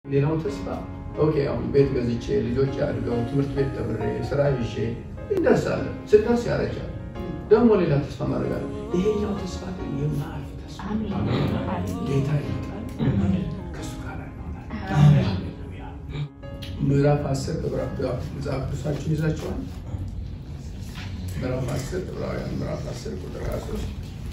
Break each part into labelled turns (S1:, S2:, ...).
S1: ሌላው ተስፋ ኦኬ፣ አሁን ቤት ገዝቼ ልጆች አድርገው ትምህርት ቤት ተምሬ ስራ ይዤ እንደርሳለን። ስደርስ ያረጃል። ደግሞ ሌላ ተስፋ ማድረጋለን። ይሄኛው ተስፋ ግን የማያልፍ ተስፋ ጌታ ይመጣል፣ ከእሱ ጋር እንሆናለን። ሃሌሉያ። ምዕራፍ አስር መጽሐፍ ቅዱሳችሁን ይዛችኋል። ምዕራፍ አስር ዕብራውያን ምዕራፍ አስር ቁጥር ሀያ ሦስት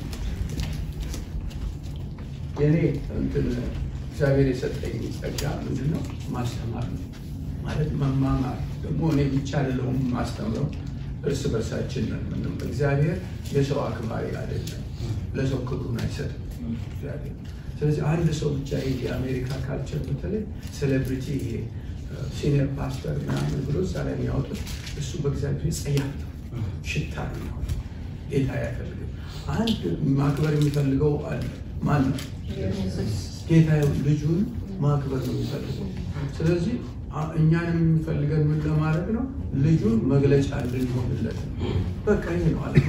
S1: የእኔ እንትን እግዚአብሔር የሰጠኝ ጸጋ ምንድን ነው? ማስተማር ነው ማለት መማማር። ደግሞ እኔ ብቻ አይደለሁም ማስተምረው፣ እርስ በርሳችን ነን። ምንም እግዚአብሔር የሰው አክባሪ አይደለም፣ ለሰው ክብሩን አይሰጥም እግዚአብሔር። ስለዚህ አንድ ሰው ብቻ ይሄ የአሜሪካ ካልቸር በተለይ ሴሌብሪቲ ይሄ ሲኒየር ፓስተር ምናምን ብሎ እዛ ላይ የሚያወጡት እሱ በእግዚአብሔር ጸያፍ ነው፣ ሽታ ነው። ጌታ አይፈልግም። አንድ ማክበር የሚፈልገው አለ። ማን ነው? ጌታ ልጁን ማክበር ነው የሚፈልገው። ስለዚህ እኛንም የሚፈልገን ምን ለማድረግ ነው? ልጁን መግለጫ እንድንሆንለት ነው። በቃ ይህ ነው አለ።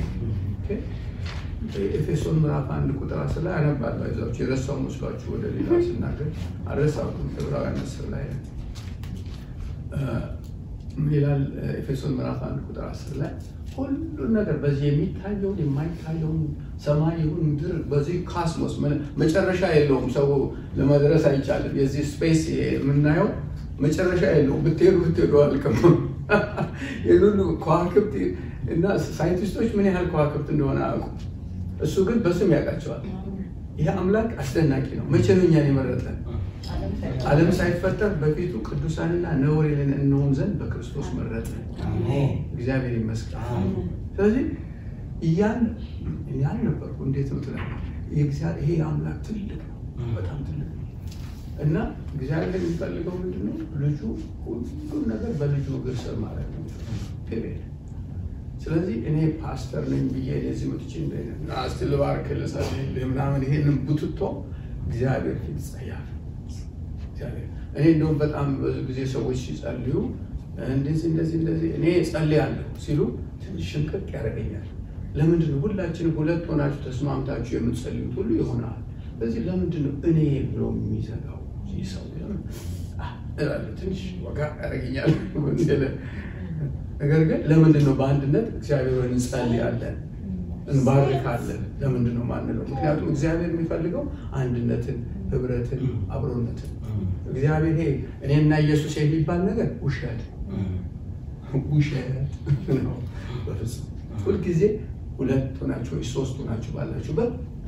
S1: ኤፌሶን ምዕራፍ አንድ ቁጥር አስር ላይ አነባለሁ። አይዟችሁ የረሳው መስሏችሁ ወደ ሌላ ስናገር አልረሳሁትም። ዕብራውያን አስር ላይ ምን ይላል? ኤፌሶን ምዕራፍ አንድ ቁጥር አስር ላይ ሁሉን ነገር በዚህ የሚታየውን የማይታየውን ሰማይ ይሁን ምድር በዚህ ካስሞስ መጨረሻ የለውም። ሰው ለመድረስ አይቻልም። የዚህ ስፔስ የምናየው መጨረሻ የለውም። ብትሄዱ ብትሄዱ አልቅም። የሁሉ ከዋክብት እና ሳይንቲስቶች ምን ያህል ከዋክብት እንደሆነ አያውቁ። እሱ ግን በስም ያውቃቸዋል። ይህ አምላክ አስደናቂ ነው። መቼ ነው እኛን የመረጠን? ዓለም ሳይፈጠር በፊቱ ቅዱሳንና ነውር የሌለን እንሆን ዘንድ በክርስቶስ መረጠን። እግዚአብሔር ይመስገን። ስለዚህ እያን ያን ነበርኩ እንዴት ነው ትላል። ይሄ አምላክ ትልቅ ነው፣ በጣም ትልቅ ነው እና እግዚአብሔር የሚፈልገው ምንድነው? ልጁ ሁሉም ነገር በልጁ እግር ስር ማለት ነው። ፔሬድ ስለዚህ እኔ ፓስተር ነኝ ብዬ እዚህ መጥቼ እስቲ ልባርክ ልጸልይ ምናምን ይሄንን ቡትቶ እግዚአብሔር ፊት ጸያፍ እግዚአብሔር እኔ እንደውም በጣም ብዙ ጊዜ ሰዎች ሲጸልዩ እንደዚህ እንደዚህ እንደዚህ እኔ ጸልያለሁ ሲሉ ትንሽ ሽንቅቅ ያደርገኛል። ለምንድን ነው ሁላችንም ሁለት ሆናችሁ ተስማምታችሁ የምትጸልዩት ሁሉ ይሆናል። ስለዚህ ለምንድን ነው እኔ ብሎ የሚዘጋው ሰው እላለሁ። ትንሽ ወጋ ያደርገኛል። ነገር ግን ለምንድን ነው በአንድነት እግዚአብሔር ወይ እንጸልያለን እንባርካለን? ለምንድን ነው ማንለው? ምክንያቱም እግዚአብሔር የሚፈልገው አንድነትን፣ ህብረትን፣ አብሮነትን እግዚአብሔር ይሄ እኔና ኢየሱስ የሚባል ነገር ውሸት ውሸት ነው። በፍጹም ሁልጊዜ ሁለት ሆናችሁ ወይ ሶስት ሆናችሁ ባላችሁበት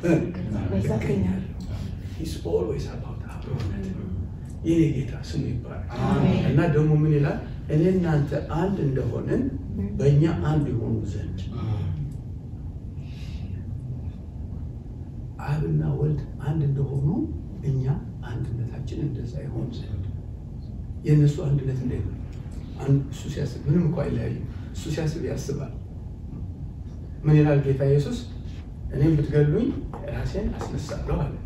S1: ኦልዌይስ አባውት አብሮነት የኔ ጌታ ስሙ ይባላል እና ደግሞ ምን ይላል? እኔ እናንተ አንድ እንደሆንን በእኛ አንድ የሆኑ ዘንድ አብና ወልድ አንድ እንደሆኑ እኛ አንድነታችን እንደዛ ይሆን ዘንድ የእነሱ አንድነት እንዴት ነው? እሱ ሲያስብ ምንም እኮ አይለያዩ። እሱ ሲያስብ ያስባል። ምን ይላል ጌታ ኢየሱስ? እኔም ብትገሉኝ ራሴን አስነሳለሁ አለ።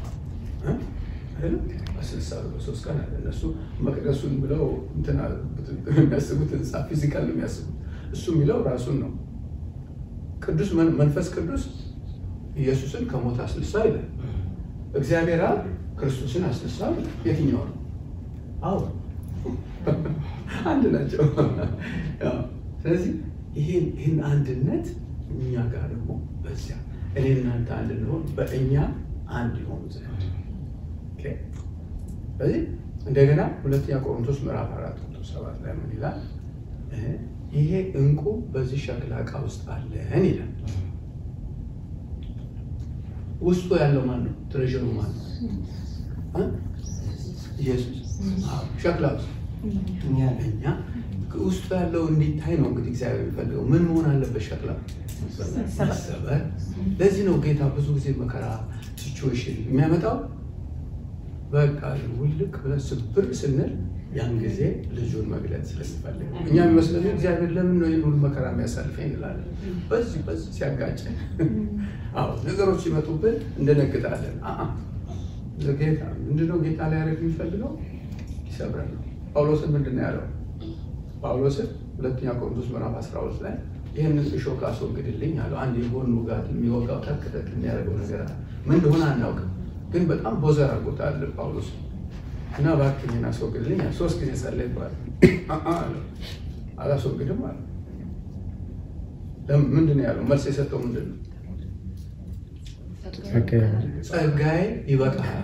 S1: አስነሳለሁ በሶስት ቀን አለ። እነሱ መቅደሱን ብለው የሚያስቡት ህንፃ ፊዚካል ነው የሚያስቡት። እሱ የሚለው ራሱን ነው። ቅዱስ መንፈስ ቅዱስ ኢየሱስን ከሞት አስነሳ ይላል። እግዚአብሔር አብ ክርስቶስን አስነሳ። የትኛው ነው? አዎ አንድ ናቸው። ስለዚህ ይህን አንድነት እኛ ጋር ደግሞ በዚያ እኔ እናንተ አንድ እንሆን በእኛ አንድ የሆኑ ዘንድ ስለዚህ እንደገና ሁለተኛ ቆሮንቶስ ምዕራፍ አራት ቁጥር ሰባት ላይ ምን ይላል? ይሄ እንቁ በዚህ ሸክላ ዕቃ ውስጥ አለን ይላል። ውስጡ ያለው ማን ነው? ትሬዥሩ ማን ነው? ኢየሱስ። ሸክላ ውስጥ እኛ ውስጡ ያለው እንዲታይ ነው እንግዲህ እግዚአብሔር የሚፈልገው። ምን መሆን አለበት? ሸክላ መሰበር። ለዚህ ነው ጌታ ብዙ ጊዜ መከራ ሲቹዌሽን የሚያመጣው። በቃ ውልቅ ብለን ስብር ስንል ያን ጊዜ ልጁን መግለጥ ስለሚፈልግ እኛ የሚመስለን እግዚአብሔር ለምን ነው ይህን ሁሉ መከራ የሚያሳልፈኝ እንላለን። በዚህ በዚህ ሲያጋጨን አዎ ነገሮች ሲመጡብን እንደነግጣለን። ጌታ ምንድነው ጌታ ላይ ያደረግ የሚፈልገው ይሰብረን ነው። ጳውሎስን ምንድን ነው ያለው? ጳውሎስን ሁለተኛ ቆሮንቶስ ምዕራፍ 12 ላይ ይህንን እሾህ አስወግድልኝ አለው። አንድ የጎን ውጋት የሚወጋው ተክ ተክ የሚያደርገው ነገር አለ። ምን እንደሆነ አናውቅም፣ ግን በጣም ቦዘር አድርጎታል ጳውሎስ እና እባክህ እኔን አስወግድልኝ አለ። ሶስት ጊዜ ጸለይኩ አለ። አአ አለው። አላስወግድም አለ። ለምን- ምንድን ነው ያለው? መልስ የሰጠው ምንድን ነው? ጸጋዬ ይበቃል።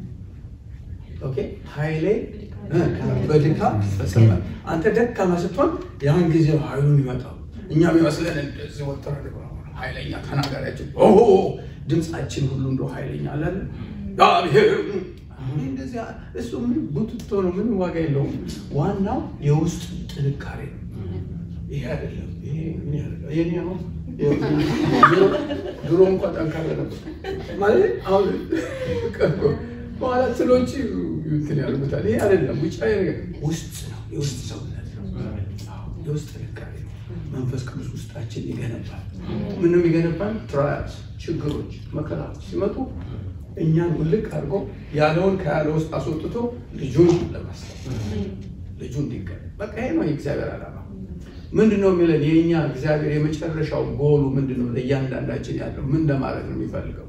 S1: ኦኬ ኃይሌ እ በድካም ይፈጸማል። አንተ ደካማ ስትሆን ያን ጊዜ ኃይሉ የሚመጣው እኛም ይመስለን እንደዚህ ወጥረ ኃይለኛ ተናጋሪያችን ኦሆ ድምፃችን ሁሉ እንደ ኃይለኛ አለን እግዚአብሔር እንደዚህ እሱ ምን ቡትቶ ነው፣ ምን ዋጋ የለውም። ዋናው የውስጥ ጥንካሬ ነው። ይሄ አይደለም። ይሄ ምን ያደርጋል? የኔ አሁን ድሮ- ድሮ እንኳ ጠንካራ ነበር ማለት አሁን በኋላ ስሎች እንትን ያደርጉታል። ይሄ አይደለም ውጫዊ ነገር ውስጥ ነው፣ የውስጥ ሰውነት ነው፣ አዎ፣ የውስጥ ጥንካሬ ነው። መንፈስ ቅዱስ ውስጣችን ይገነባል። ምንም ይገነባል። ትራያልስ፣ ችግሮች፣ መከራዎች ሲመጡ እኛን ውልቅ አድርጎ ያለውን ከያለ ውስጥ አስወጥቶ ልጁን ለማስገባት ልጁ እንዲገኝ በቃ ይሄ ነው የእግዚአብሔር ዓላማ። ምንድን ነው የሚለን? የእኛ እግዚአብሔር የመጨረሻው ጎሉ ምንድን ነው? ለእያንዳንዳችን ያለው ምን ለማድረግ ነው የሚፈልገው?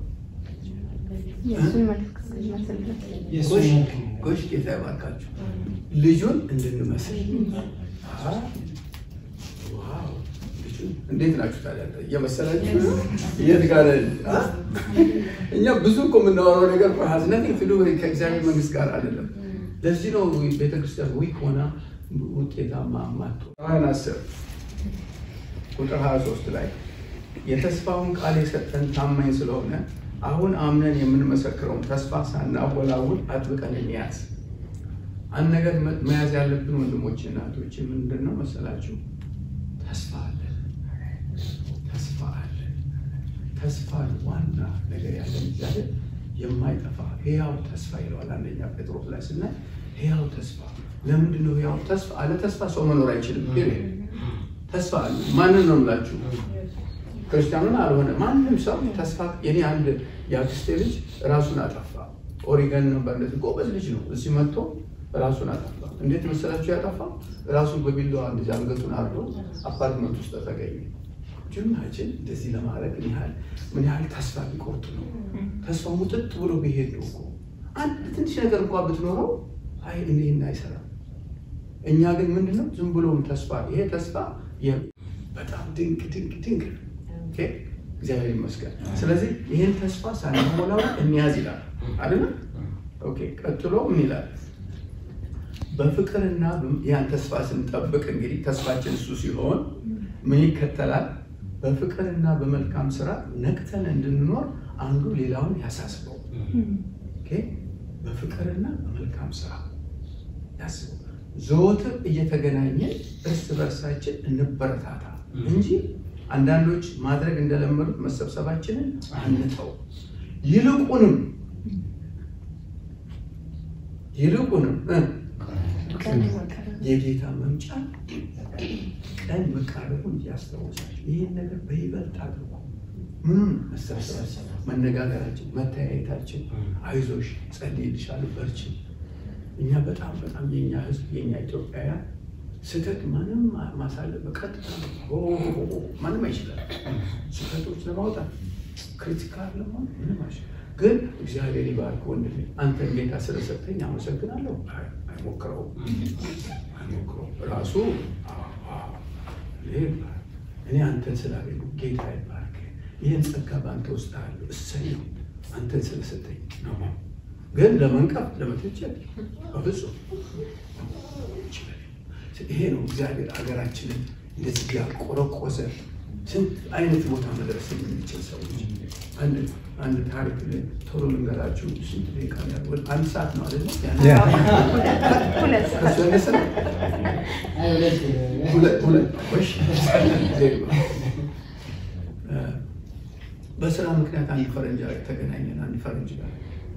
S2: የእሱን መልክ መስልበት
S1: ጎሽ ጎሽ፣ ጌታ ይባርካችሁ። ልጁን እንድንመስል አሃ፣ ዋው፣ ልጁን እንዴት ናችሁ ታዲያ? እየመሰላችሁ የት ጋር አ? እኛ ብዙ እኮ የምናወራው ነገር ሀዝነት ፍሉ ከእግዚአብሔር መንግስት ጋር አይደለም። ለዚህ ነው ቤተክርስቲያን ዊክ ሆና ውጤታማ ማቶ ራን አስር ቁጥር 23 ላይ የተስፋውን ቃል የሰጠን ታማኝ ስለሆነ አሁን አምነን የምንመሰክረውን ተስፋ ሳናወላውል አጥብቀን እንያዝ። አንድ ነገር መ- መያዝ ያለብን ወንድሞች እና እህቶች ምንድን ነው መሰላችሁ? ተስፋ አለን። ተስፋ አለን። ተስፋ ዋና ነገር ያለን እግዚአብሔር የማይጠፋ ሕያው ተስፋ ይለዋል። አንደኛ ጴጥሮስ ላይ ስናይ ሕያው ተስፋ። ለምንድን ነው ሕያው ተስፋ? አለ ተስፋ ሰው መኖር አይችልም። ፔሬድ ተስፋ አለ። ማንን ነው የምላችሁ? ክርስቲያኑን አልሆነ ማንም ሰው ተስፋ የኔ አንድ የአክስቴ ልጅ ራሱን አጠፋ። ኦሪገን ነበር። እንደዚህ ጎበዝ ልጅ ነው። እዚህ መጥቶ ራሱን አጠፋ። እንዴት መሰላችሁ ያጠፋ? ራሱን በቢላዋ እንደዚህ አንገቱን አርዶ አፓርትመንት ውስጥ ተገኘ። ጅምናችን እንደዚህ ለማድረግ ምን ያህል ምን ያህል ተስፋ ቢቆርጥ ነው። ተስፋ ሙጥጥ ብሎ ቢሄድ ነው እኮ አንድ ትንሽ ነገር እንኳ ብትኖረው አይ እኔና አይሰራም። እኛ ግን ምንድነው ዝም ብሎም ተስፋ ይሄ ተስፋ የ- በጣም ድንቅ ድንቅ ድንቅ ነው። ኦኬ፣ እግዚአብሔር ይመስገን። ስለዚህ ይህን ተስፋ ሳንሞላው እንያዝ ይላል አይደለም? ኦኬ፣ ቀጥሎ ምን ይላል? በፍቅርና ያን ተስፋ ስንጠብቅ እንግዲህ ተስፋችን እሱ ሲሆን ምን ይከተላል? በፍቅርና በመልካም ስራ ነቅተን እንድንኖር አንዱ ሌላውን ያሳስበው። ኦኬ፣ በፍቅርና በመልካም ስራ ያስበው። ዘወትር እየተገናኘን እርስ በርሳችን እንበረታታ እንጂ አንዳንዶች ማድረግ እንደለመዱት መሰብሰባችንን አንተው። ይልቁንም ይልቁንም እ የጌታ መምጫ ቀን መቃረቡን እያስታወሳችሁ ይህን ነገር በይበልጥ አድርጉ። ምንም መሰብሰባችን፣ መነጋገራችን፣ መተያየታችን፣ አይዞሽ፣ ጸልይልሻለሁ፣ በርቺ። እኛ በጣም በጣም የኛ ህዝብ የኛ ኢትዮጵያውያን ስህተት ማንም ማሳለፍ በቀጥታ ነው። ኦ፣ ኦ፣ ኦ፣ ማንም አይችላል ስህተቶች ለማውጣት ክሪቲካል ለመሆን ምንም አይችልም። ግን እግዚአብሔር ይባርክ ወንድሜ፣ አንተን ጌታ ስለሰጠኝ አመሰግናለሁ። አይ፣ አይሞክረውም አይሞክረውም ራሱ አዎ፣ አዎ፣ እኔ እኔ አንተን ስላገኙ ጌታ ይባርክ። ይህን ጸጋ በአንተ ውስጥ አለው። እሰይ ነው አንተን ስለሰጠኝ ነው። ግን ለመንቀፍ ለመተቸት በፍጹም ይሄ ነው እግዚአብሔር ሀገራችንን እንደዚህ ያቆረቆዘ ስንት አይነት ቦታ መድረስ የምንችል ሰዎች። አንድ አንድ ታሪክ ቶሎ ልንገራችሁ። ስንት ደቂቃ ነው ያለው? አንድ ሰዓት ነው አይደለ?
S2: ሁለት
S1: ከሱ ያነሰ ነው? ሁለት ሁለት እሺ። በስራ ምክንያት አንድ ፈረንጅ ጋር ተገናኘን። አንድ ፈረንጅ ጋር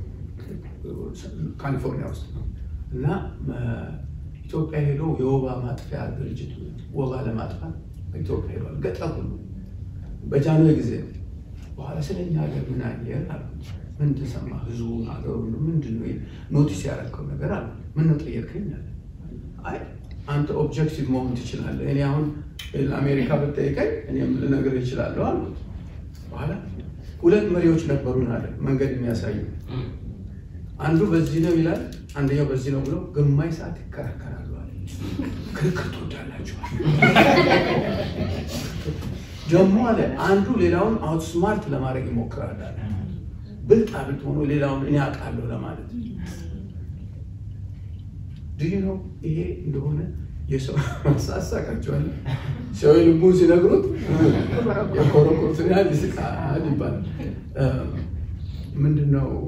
S1: ካሊፎርኒያ ውስጥ ነው እና ኢትዮጵያ ሄዶ የወባ ማጥፊያ ድርጅት ወባ ለማጥፋት ኢትዮጵያ ሄዷል። ገጠር ሁሉ በጃንሆይ ጊዜ ነው። በኋላ ስለኛ ሀገር ምን አየህ አሉ። ምን ተሰማ? ህዝቡ ሀገሩ ምንድን ነው ኖቲስ ያደረገው ነገር አለ። ምን ነው ጠየቅከኝ አለ። አይ አንተ ኦብጀክቲቭ መሆን ትችላለህ። እኔ አሁን አሜሪካ ብጠይቀኝ እኔም ልነግርህ እችላለሁ አልኩት። በኋላ ሁለት መሪዎች ነበሩን አለ መንገድ የሚያሳዩ አንዱ በዚህ ነው ይላል፣ አንደኛው በዚህ ነው ብሎ ግማሽ ሰዓት ይከራከራሉ አለ። ክርክር ትወዳላችኋል ደግሞ አለ አንዱ ሌላውን አውትስማርት ለማድረግ ይሞክራል አለ። ብልጣ ብልጥ ሆኖ ሌላውን እኔ አውቃለሁ ለማለት ድይ ነው ይሄ እንደሆነ የሰው ሳሳቃቸዋል ሰው ልቡን ሲነግሩት የኮረኮርትን ያህል ይስቃል ይባላል። ምንድን ነው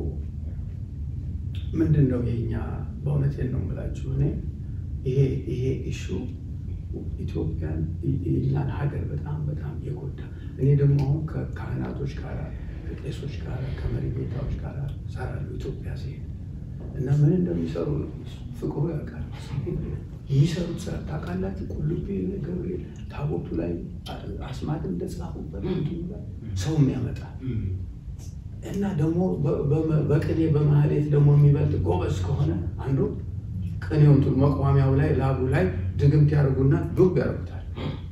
S1: ምንድን ነው የኛ በእውነቴን ነው የምላችሁ እኔ ይሄ ይሄ ኢሹ ኢትዮጵያን የኛን ሀገር በጣም በጣም የጎዳ እኔ ደግሞ አሁን ከካህናቶች ጋር ከቄሶች ጋር ከመሪ ጌታዎች ጋር ሰራለሁ ኢትዮጵያ ሲሄድ እና ምን እንደሚሰሩ ፍቅሩ ያውቃል። የሚሰሩት ስራ ታውቃላችሁ። ቁልቢ ገብርኤል ታቦቱ ላይ አስማት እንደጻፉበት ሰው የሚያመጣ እና ደግሞ በቅኔ በማህሌት ደግሞ የሚበልጥ ጎበዝ ከሆነ አንዱ ቅኔው እንትን መቋሚያው ላይ ላቡ ላይ ድግምት ያደርጉና ዱብ ያደርጉታል።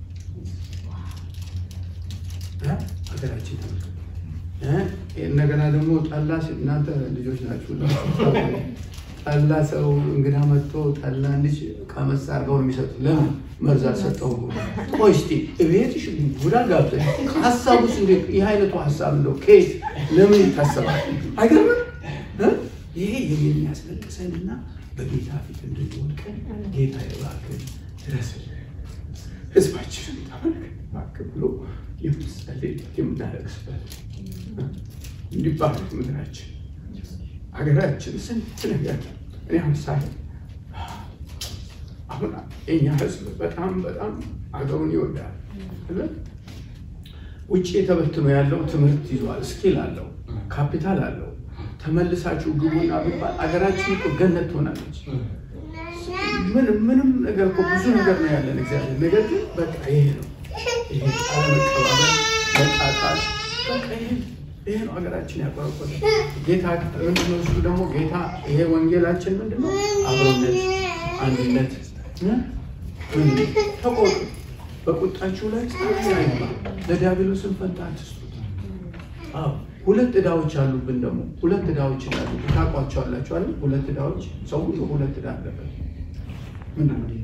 S1: ሀገራችን ተመልከቱ። እንደገና ደግሞ ጠላ እናንተ ልጆች ናችሁ። ጠላ ሰው እንግዳ መጥቶ ጠላ እንዲች ቀመስ አድርገው ነው የሚሰጡት። ለምን መርዝ አልሰጠውም? ቆይ እስኪ እቤትሽ ቡዳ ጋብዘሽ ሀሳቡስ እንዴት ይህ አይነቱ ሀሳብ እንደው ከየት ለምን ይታሰባል? አይገርምም? ይሄ የሚያስለቅሰንና በጌታ ፊት እንድንወድቀን ጌታ እባክህ ድረስልን፣ ህዝባችንን ተመልከት እባክህ ብሎ የምንጸልይበት የምናለቅስበት እንዲባረክ ምድራችን ሀገራችን ስንት ነገር እኔ ምሳሌ አሁን የኛ ህዝብ በጣም በጣም ሀገሩን ይወዳል። ውጭ ተበትኖ ያለው ትምህርት ይዟል፣ ስኪል አለው፣ ካፒታል አለው። ተመልሳችሁ ግቡና ቢባል አገራችን እኮ ገነት ትሆናለች። ምንም ምንም ነገር እኮ ብዙ ነገር ነው ያለን እግዚአብሔር። ነገር ግን በቃ ይሄ ነው ይሄ መቀባበል መጣጣል በቃ ይሄ ይሄ ነው ሀገራችን ያቆረቆረ ጌታ ምንድነው? እሱ ደግሞ ጌታ ይሄ ወንጌላችን ምንድነው? አብሮነት፣ አንድነት። ተቆጡ፣ በቁጣችሁ ላይ ጻ ለዲያብሎስን ፈንታ አትስጡት። አዎ ሁለት ዕዳዎች አሉብን። ደግሞ ሁለት ዕዳዎች አሉ። ታውቋቸዋላችሁ አይደል? ሁለት ዕዳዎች ሰው ሁሉ ሁለት ዕዳ አለበት። ምንድን ነው?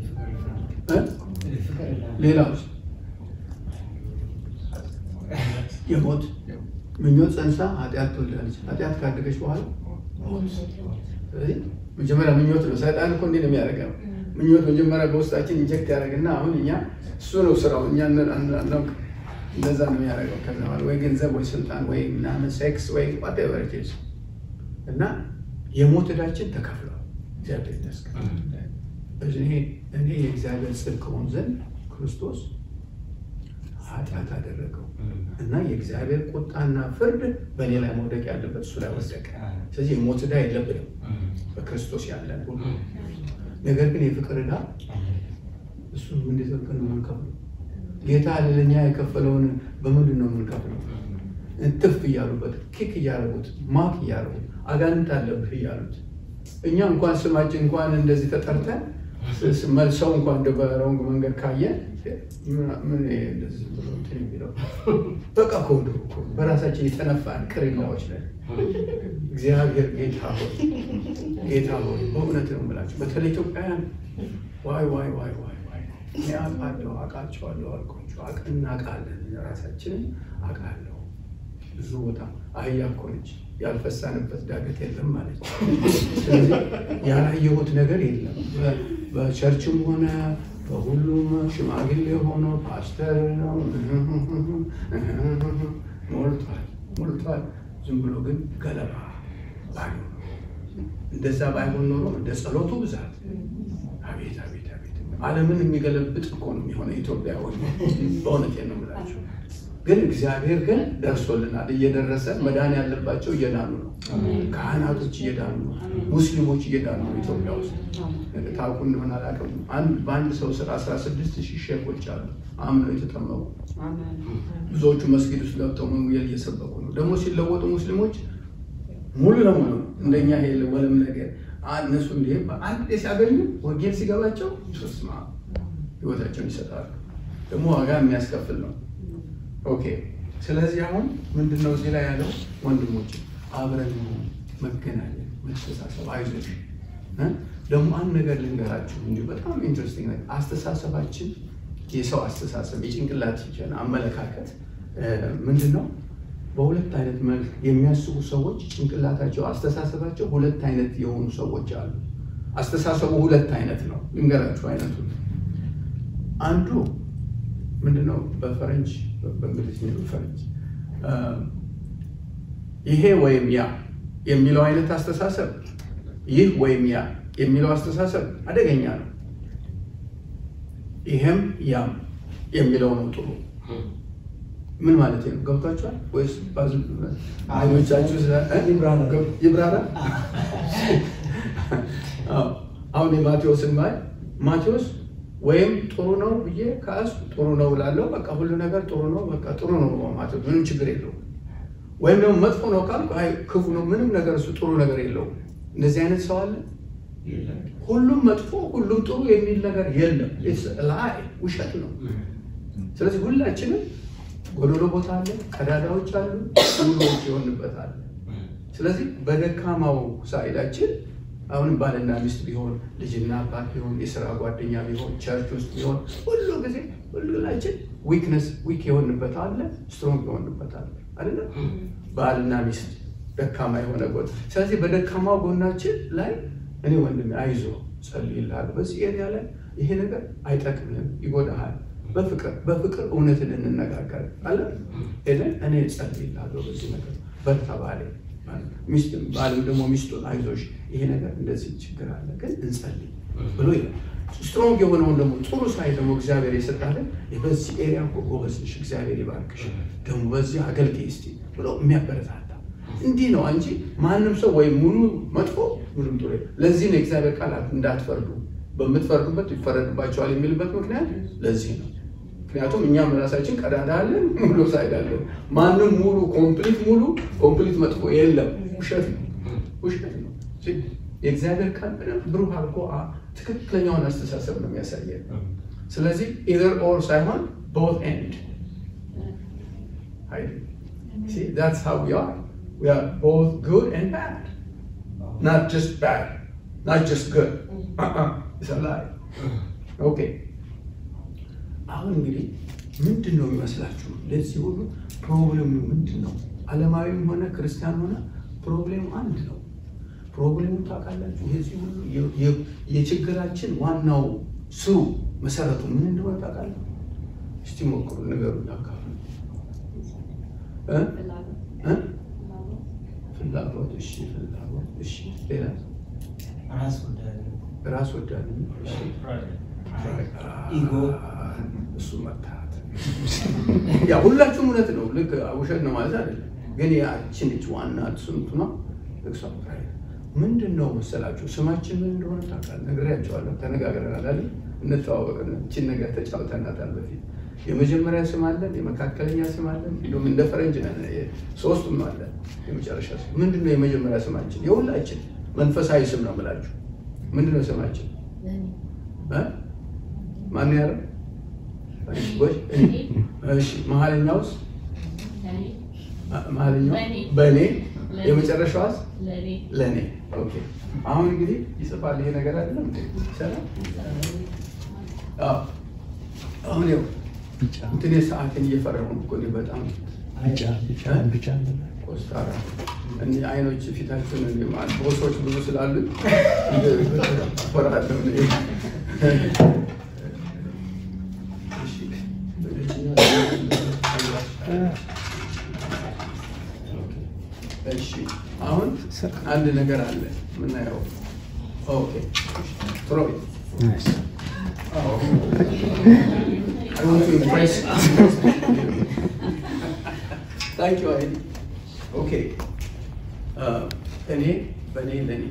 S1: ሌላውስ የሞት ምኞት ጸንሳ ኃጢአት ትወልዳለች። ኃጢአት ካደገች በኋላ ስለዚህ መጀመሪያ ምኞት ነው። ሰይጣን እኮ እንዲህ ነው የሚያደርገው። ምኞት መጀመሪያ በውስጣችን ኢንጀክት ያደርግና አሁን እኛ እሱ ነው ስራው፣ እኛ አናውቅ። እንደዛ ነው የሚያደርገው። ከዛ በኋላ ወይ ገንዘብ ወይ ስልጣን ወይ ምናምን ሴክስ ወይ ዋቴቨር ኢት ኢዝ እና የሞት ዕዳችን ተከፍሏል። እግዚአብሔር ይመስገን። እኔ እኔ የእግዚአብሔር ጽድቅ ሆን ዘንድ ክርስቶስ ኃጢአት አደረገው እና የእግዚአብሔር ቁጣና ፍርድ በእኔ ላይ መውደቅ ያለበት እሱ ላይ ወደቀ። ስለዚህ የሞት ዕዳ የለብንም በክርስቶስ ያለን ሁሉ። ነገር ግን የፍቅር ዕዳ እሱን እንዴት አድርገን ነው የምንከፍለው? ጌታ ለእኛ የከፈለውን በምንድን ነው የምንከፍለው? እንትፍ እያሉበት ኪክ እያደረጉት ማክ እያደረጉት አጋንንት አለብህ እያሉት እኛ እንኳን ስማችን እንኳን እንደዚህ ተጠርተን መልሰው እንኳን እንደ በረንግ መንገድ ካየ ምን እንደዚህ ብሎ እንትን የሚለው በቃ ከወደ በራሳችን የተነፋን ቅሪላዎች ነን። እግዚአብሔር ጌታ ሆይ ጌታ ሆይ በእውነት ነው የምላቸው በተለይ ኢትዮጵያውያን ዋይ ዋይ ዋይ ዋይ ዋይ እኔ አውቃለሁ አውቃቸዋለሁ አልኳቸው አቅ እናውቃለን ራሳችንን አውቃለሁ ብዙ ቦታ አህያ እኮ ነች ያልፈሳንበት ዳገት የለም ማለት ነው። ስለዚህ ያላየሁት ነገር የለም። በቸርችም ሆነ በሁሉም ሽማግሌ ሆኖ ፓስተር ነው ሞልቷል ሞልቷል። ዝም ብሎ ግን ገለባ ባይሆን እንደዛ ባይሆን ኖሮ እንደ ጸሎቱ ብዛት አቤት አቤት አቤት ዓለምን የሚገለብጥ እኮ ነው የሆነ ኢትዮጵያ ሆ በእውነቴ ነው የምላቸው። ግን እግዚአብሔር ግን ደርሶልናል። እየደረሰ መዳን ያለባቸው እየዳኑ ነው። ካህናቶች እየዳኑ ነው። ሙስሊሞች እየዳኑ ነው። ኢትዮጵያ ውስጥ ታውቁ እንደሆነ አላውቅም። በአንድ ሰው ስር 16 ሺህ ሼኮች አሉ አምነው የተጠመቁ ብዙዎቹ መስጊድ ውስጥ ገብተው ወንጌል እየሰበኩ ነው። ደግሞ ሲለወጡ ሙስሊሞች ሙሉ ለሙሉ ነው እንደኛ ይሄ ወለም ነገር እነሱ እንዲህ አንድ ሲያገኙ ወንጌል ሲገባቸው ስማ ህይወታቸውን ይሰጣሉ። ደግሞ ዋጋ የሚያስከፍል ነው። ኦኬ ስለዚህ አሁን ምንድነው እዚህ ላይ ያለው ወንድሞች አብረን መገናኘት፣ መተሳሰብ፣ አይዞሽ እ? ደግሞ አንድ ነገር ልንገራችሁ እንጂ በጣም ኢንትረስቲንግ ነገር አስተሳሰባችን የሰው አስተሳሰብ የጭንቅላታችን አመለካከት እ፣ ምንድን ነው? በሁለት አይነት መልክ የሚያስቡ ሰዎች ጭንቅላታቸው አስተሳሰባቸው ሁለት አይነት የሆኑ ሰዎች አሉ። አስተሳሰቡ ሁለት አይነት ነው። ልንገራችሁ አይነቱ አንዱ ምንድነው? በፈረንጅ በእንግሊዝኛ በፈረንጅ እ፣ ይሄ ወይም ያ የሚለው አይነት አስተሳሰብ ይህ ወይም ያ የሚለው አስተሳሰብ አደገኛ ነው። ይሄም ያም የሚለው ነው ጥሩ። ምን ማለት ነው? ገብቷችኋል ወይስ ባዝ- አይኖቻችሁ ስለ- እ?
S3: ይብራራ።
S1: ይብራራ? አዎ። አሁን የማቴዎስን ማይ ማቴዎስ ወይም ጥሩ ነው ብዬ ከያዝኩ ጥሩ ነው እላለሁ። በቃ ሁሉ ነገር ጥሩ ነው፣ በቃ ጥሩ ነው ማቴዎስ ምንም ችግር የለውም። ወይም ደግሞ መጥፎ ነው ካልኩ አይ ክፉ ነው፣ ምንም ነገር እሱ ጥሩ ነገር የለውም። እንደዚህ አይነት ሰው አለ። ሁሉም መጥፎ ሁሉም ጥሩ የሚል ነገር የለም። ላይ ውሸት ነው። ስለዚህ ሁላችንም ጎዶሎ ቦታ አለ፣ ቀዳዳዎች አሉ፣ ሙሉዎች የሆንበት አለ። ስለዚህ በደካማው ሳይዳችን አሁንም ባልና ሚስት ቢሆን ልጅና አባት ቢሆን የስራ ጓደኛ ቢሆን ቸርች ውስጥ ቢሆን ሁሉ ጊዜ ሁላችን ዊክነስ ዊክ የሆንበት አለ፣ ስትሮንግ የሆንበት አለ አይደለም። ባልና ሚስት ደካማ የሆነ ጎን። ስለዚህ በደካማው ጎናችን ላይ እኔ ወንድሜ አይዞ ጸልይልሃለሁ፣ በዚህ ኤሪያ ላይ ይሄ ነገር አይጠቅምህም፣ ይጎዳሃል። በፍቅር በፍቅር እውነትን እንነጋገር አለ ሄደን እኔ ጸልይልሃለሁ በዚህ ነገር በርታ ባሌ ሚስት ባልም ደግሞ ሚስቱን አይዞሽ ይሄ ነገር እንደዚህ ችግር አለ ግን እንጸልይ ብሎ ይላል። ስትሮንግ የሆነውን ደግሞ ጥሩ ሳይ ደግሞ እግዚአብሔር የሰጣለን በዚህ ኤሪያ እኮ ጎበዝ ነሽ፣ እግዚአብሔር ይባርክሽ፣ ደግሞ በዚህ አገልግይ እስቲ ብሎ የሚያበረታታ እንዲህ ነው እንጂ ማንም ሰው ወይም ሙሉ መጥፎ ሙሉም ጥሩ የለም። ለዚህ ነው የእግዚአብሔር ቃል እንዳትፈርዱ በምትፈርዱበት ይፈረድባቸዋል የሚልበት ምክንያት ለዚህ ነው። ምክንያቱም እኛም ራሳችን ቀዳዳ አለን፣ ሙሉ ሳይድ አለን። ማንም ሙሉ ኮምፕሊት ሙሉ ኮምፕሊት መጥፎ የለም። ውሸት ነው፣ ውሸት ነው። የእግዚአብሔር ቃል በደንብ ብሩህ አድርጎ አ- ትክክለኛውን አስተሳሰብ ነው የሚያሳየን። ስለዚህ ኢዘር ኦር ሳይሆን ቦት ኤንድ See, that's how we are. We are both good and bad. Not just bad, not just good. Uh-uh. It's a lie. Okay. አሁን እንግዲህ ምንድን ነው የሚመስላችሁ? ለዚህ ሁሉ ፕሮብሌሙ ምንድን ነው? ዓለማዊም ሆነ ክርስቲያን ሆነ ፕሮብሌሙ አንድ ነው። ፕሮብሌሙ ታውቃላችሁ? የዚህ ሁሉ የ- የ- የችግራችን ዋናው ስሩ መሰረቱ ምን እንደሆነ ታውቃላችሁ? እስቲ ሞክሩ፣ ነገሩ ያካፍሉ እ? እ? ፍላጎት እሺ፣ ፍላጎት እሺ፣ ሌላ
S3: ራስ ወዳድነት፣
S1: ራስ ወዳድ እሺ፣
S3: ኢጎ፣
S1: እሱ መታት ያ ሁላችሁም እውነት ነው። ልክ ውሸት ነው ማለት አይደለም፣ ግን ያችን ልጅ ዋና ስንቱ ነው ልክሷ ፕራይድ ምንድን ነው መሰላችሁ? ስማችን ምን እንደሆነ ታውቃለህ? ነግሬያቸዋለሁ፣ ተነጋግረናል አይደል? እንተዋወቅ እችን ነገር ተጫውተናታል በፊት የመጀመሪያ ስም አለን፣ የመካከለኛ ስም አለን፣ እንዲሁም እንደ ፈረንጅ ነን ሶስቱም አለን። የመጨረሻ ስም ምንድን ነው? የመጀመሪያ ስማችን የሁላችን መንፈሳዊ ስም ነው የምላችሁ። ምንድን ነው ስማችን? እ? ማን ያለው? እሺ፣ ወይ እኔ። እሺ፣ መሀለኛውስ? መሀለኛው
S4: በእኔ።
S1: በእኔ።
S4: ለእኔ።
S1: የመጨረሻዋስ?
S4: ለእኔ
S1: ለእኔ። ኦኬ። አሁን እንግዲህ ይጽፋል ይሄ ነገር አይደለም እንዴ? ይሰራል? አዎ። አሁን ያው እንትን ሰዓትን እየፈረሙ እኮ እኔ በጣም
S3: ቢጫ
S5: ብቻ ብቻ
S1: ኮስታራ እኔ አይኖች ፊታችን እኔ ማለት ቦሶች ብዙ ስላሉ ፈራለሁ። እኔ። እሺ። እሺ አሁን አንድ ነገር አለ የምናየው። ኦኬ ትሮይ I want to impress. Thank you, Heidi. Okay. Uh, እኔ በእኔ ለእኔ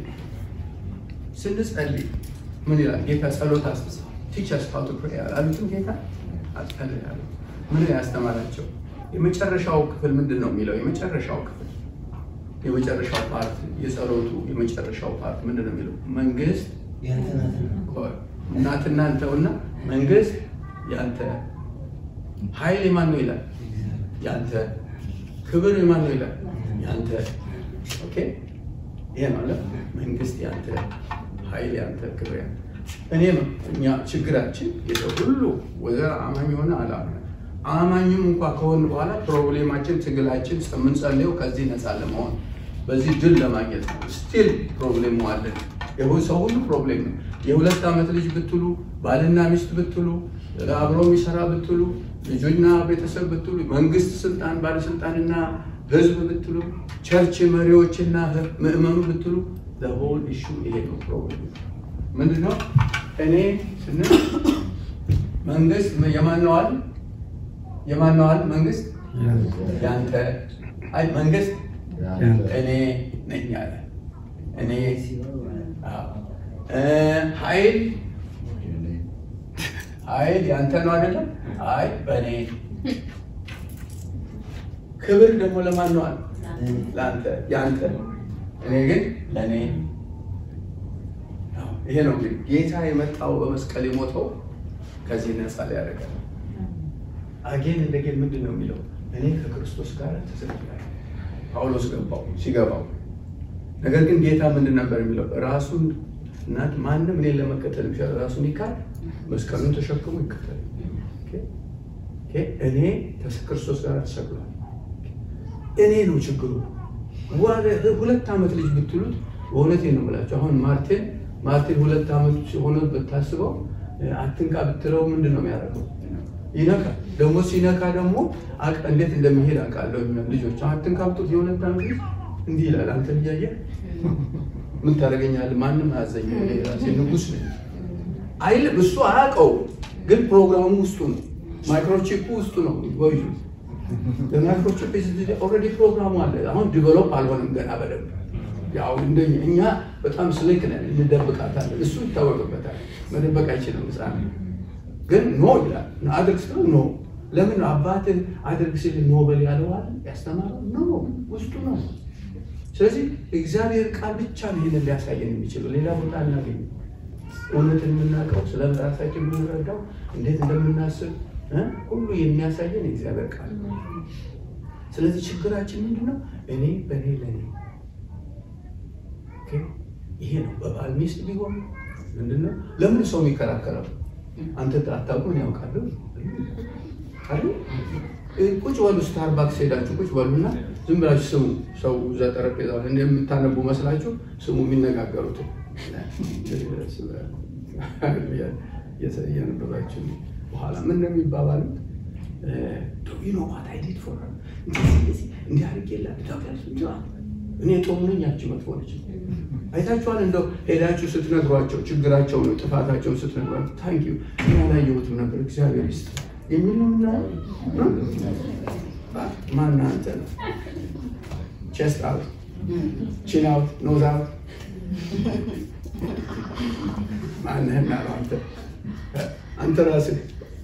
S1: ስንጸልይ ምን ይላል ጌታ? ጸሎት አስተሳ ቲቸርስ ሀው ቱ ፕሬይ አሉትም ጌታ አጸልያለሁ። ምን ያስተማራቸው? የመጨረሻው ክፍል ምንድን ነው የሚለው? የመጨረሻው ክፍል የመጨረሻው ፓርት የጸሎቱ የመጨረሻው ፓርት ምንድን ነው የሚለው? መንግስት
S3: ያንተ ናትና
S1: እናትና አንተውና መንግስት ያንተ ኃይል የማን ነው ይላል? ያንተ ክብር የማን ነው ይላል? ያንተ ኦኬ። ይሄ ማለት መንግስት ያንተ ኃይል ያንተ ክብር ያንተ እኔም እኛ ችግራችን የሰው ሁሉ ወዘ አማኝ የሆነ አላምነ አማኝም እንኳ ከሆን በኋላ ፕሮብሌማችን ትግላችን የምንጸልየው ከዚህ ነፃ ለመሆን በዚህ ድል ለማግኘት ነው። ስቲል ፕሮብሌሙ አለን። ይሁን ሰው ሁሉ ፕሮብሌም ነው። የሁለት ዓመት ልጅ ብትሉ፣ ባልና ሚስት ብትሉ፣ አብሮ የሚሰራ ብትሉ፣ ልጆችና ቤተሰብ ብትሉ፣ መንግስት ስልጣን ባለስልጣንና ህዝብ ብትሉ፣ ቸርች መሪዎችና ምዕመኑ ብትሉ ሆል ኢሹ ይሄ ነው ፕሮብሌም ምንድነው? እኔ ስንል መንግስት የማነዋል የማነዋል መንግስት ያንተ አይ መንግስት እኔ ነኝ አለ። እኔ አዎ። እ ኃይል ኃይል ያንተ ነው አይደለም? አይ በእኔ ክብር ደግሞ ለማን ነው አለ? ለአንተ ያንተ እኔ ግን ለእኔ ይሄ ነው እንግዲህ ጌታ የመጣው በመስቀል የሞተው ከዚህ ነፃ ሊያደርገን አጌን እንደጌን ምንድን ነው የሚለው እኔ ከክርስቶስ ጋር ተሰቅያለሁ ጳውሎስ ገባው ሲገባው ነገር ግን ጌታ ምንድን ነበር የሚለው ራሱን እናት ማንም እኔን ለመከተል ይችላል ራሱን ይካድ መስቀሉን ተሸክሞ ይከተል እኔ ክርስቶስ ጋር ተሰቅሏል እኔ ነው ችግሩ ሁለት ዓመት ልጅ ብትሉት በእውነቴን ነው የምላቸው አሁን ማርቴን ማርቲን ሁለት ዓመት ሆኖ ብታስበው አትንካ ብትለው ምንድን ነው የሚያደርገው? ይነካል። ደግሞ ሲነካ ደግሞ እንዴት እንደሚሄድ አውቃለሁ። ልጆች አትንካ ብትሉት የሁለት ዓመት ልጅ እንዲህ ይላል። አንተ እያየህ ምን ታደርገኛለህ? ማንም አያዘኝ፣ ራሴ ንጉሥ ነኝ አይልም። እሱ አያውቀው፣ ግን ፕሮግራሙ ውስጡ ነው። ማይክሮቺፑ ውስጡ ነው። ወዩ ማይክሮቺፕ ኦልሬዲ ፕሮግራሙ አለ። አሁን ዲቨሎፕ አልሆነም ገና በደንብ ያው እንደኛ እኛ በጣም ስልክ ነን፣ እንደብቃታለን። እሱ ይታወቅበታል፣ መደበቅ አይችልም። ሕፃን ግን ኖ ይላል። አድርግ ስትለው ኖ። ለምን አባትን አድርግ ሲል ኖ በል ያለዋል ያስተማረው ኖ ውስጡ ነው። ስለዚህ እግዚአብሔር ቃል ብቻ ነው ይህንን ሊያሳየን የሚችለው፣ ሌላ ቦታ አናገኝ። እውነትን የምናውቀው ስለ ራሳችን የምንረዳው እንዴት እንደምናስብ ሁሉ የሚያሳየን የእግዚአብሔር ቃል ነው። ስለዚህ ችግራችን ምንድን ነው? እኔ በእኔ ለእኔ ይሄ ነው። በባል ሚስት ቢሆን ምንድነው? ለምን ሰው የሚከራከረው? አንተ አታውቁም ያውቃለሁ አይደል? ቁጭ በሉ ስታርባክስ ሄዳችሁ ቁጭ በሉና ዝም ብላችሁ ስሙ። ሰው እዛ ጠረጴዛ እንደምታነቡ መስላችሁ ስሙ የሚነጋገሩትን እያነበባችሁ በኋላ ምን ነው የሚባባሉት? ዩኖዋት አይዲድ ፎር እንዲህ አድርጌላት እኔ ጥሩ ነኝ፣ ያቺ መጥፎ ነች። አይታችኋል? እንደው ሄዳችሁ ስትነግሯቸው ችግራቸውን ጥፋታቸውን ስትነግሯቸው ታንክ ዩ እኔ አላየሁትም ነበር እግዚአብሔር ይስጥ የሚል ነው ምናምን ማን አንተ ነው ቼስት አውት ቺን አውት ኖዝ አውት ማንህና ነው አንተ አንተ ራስህ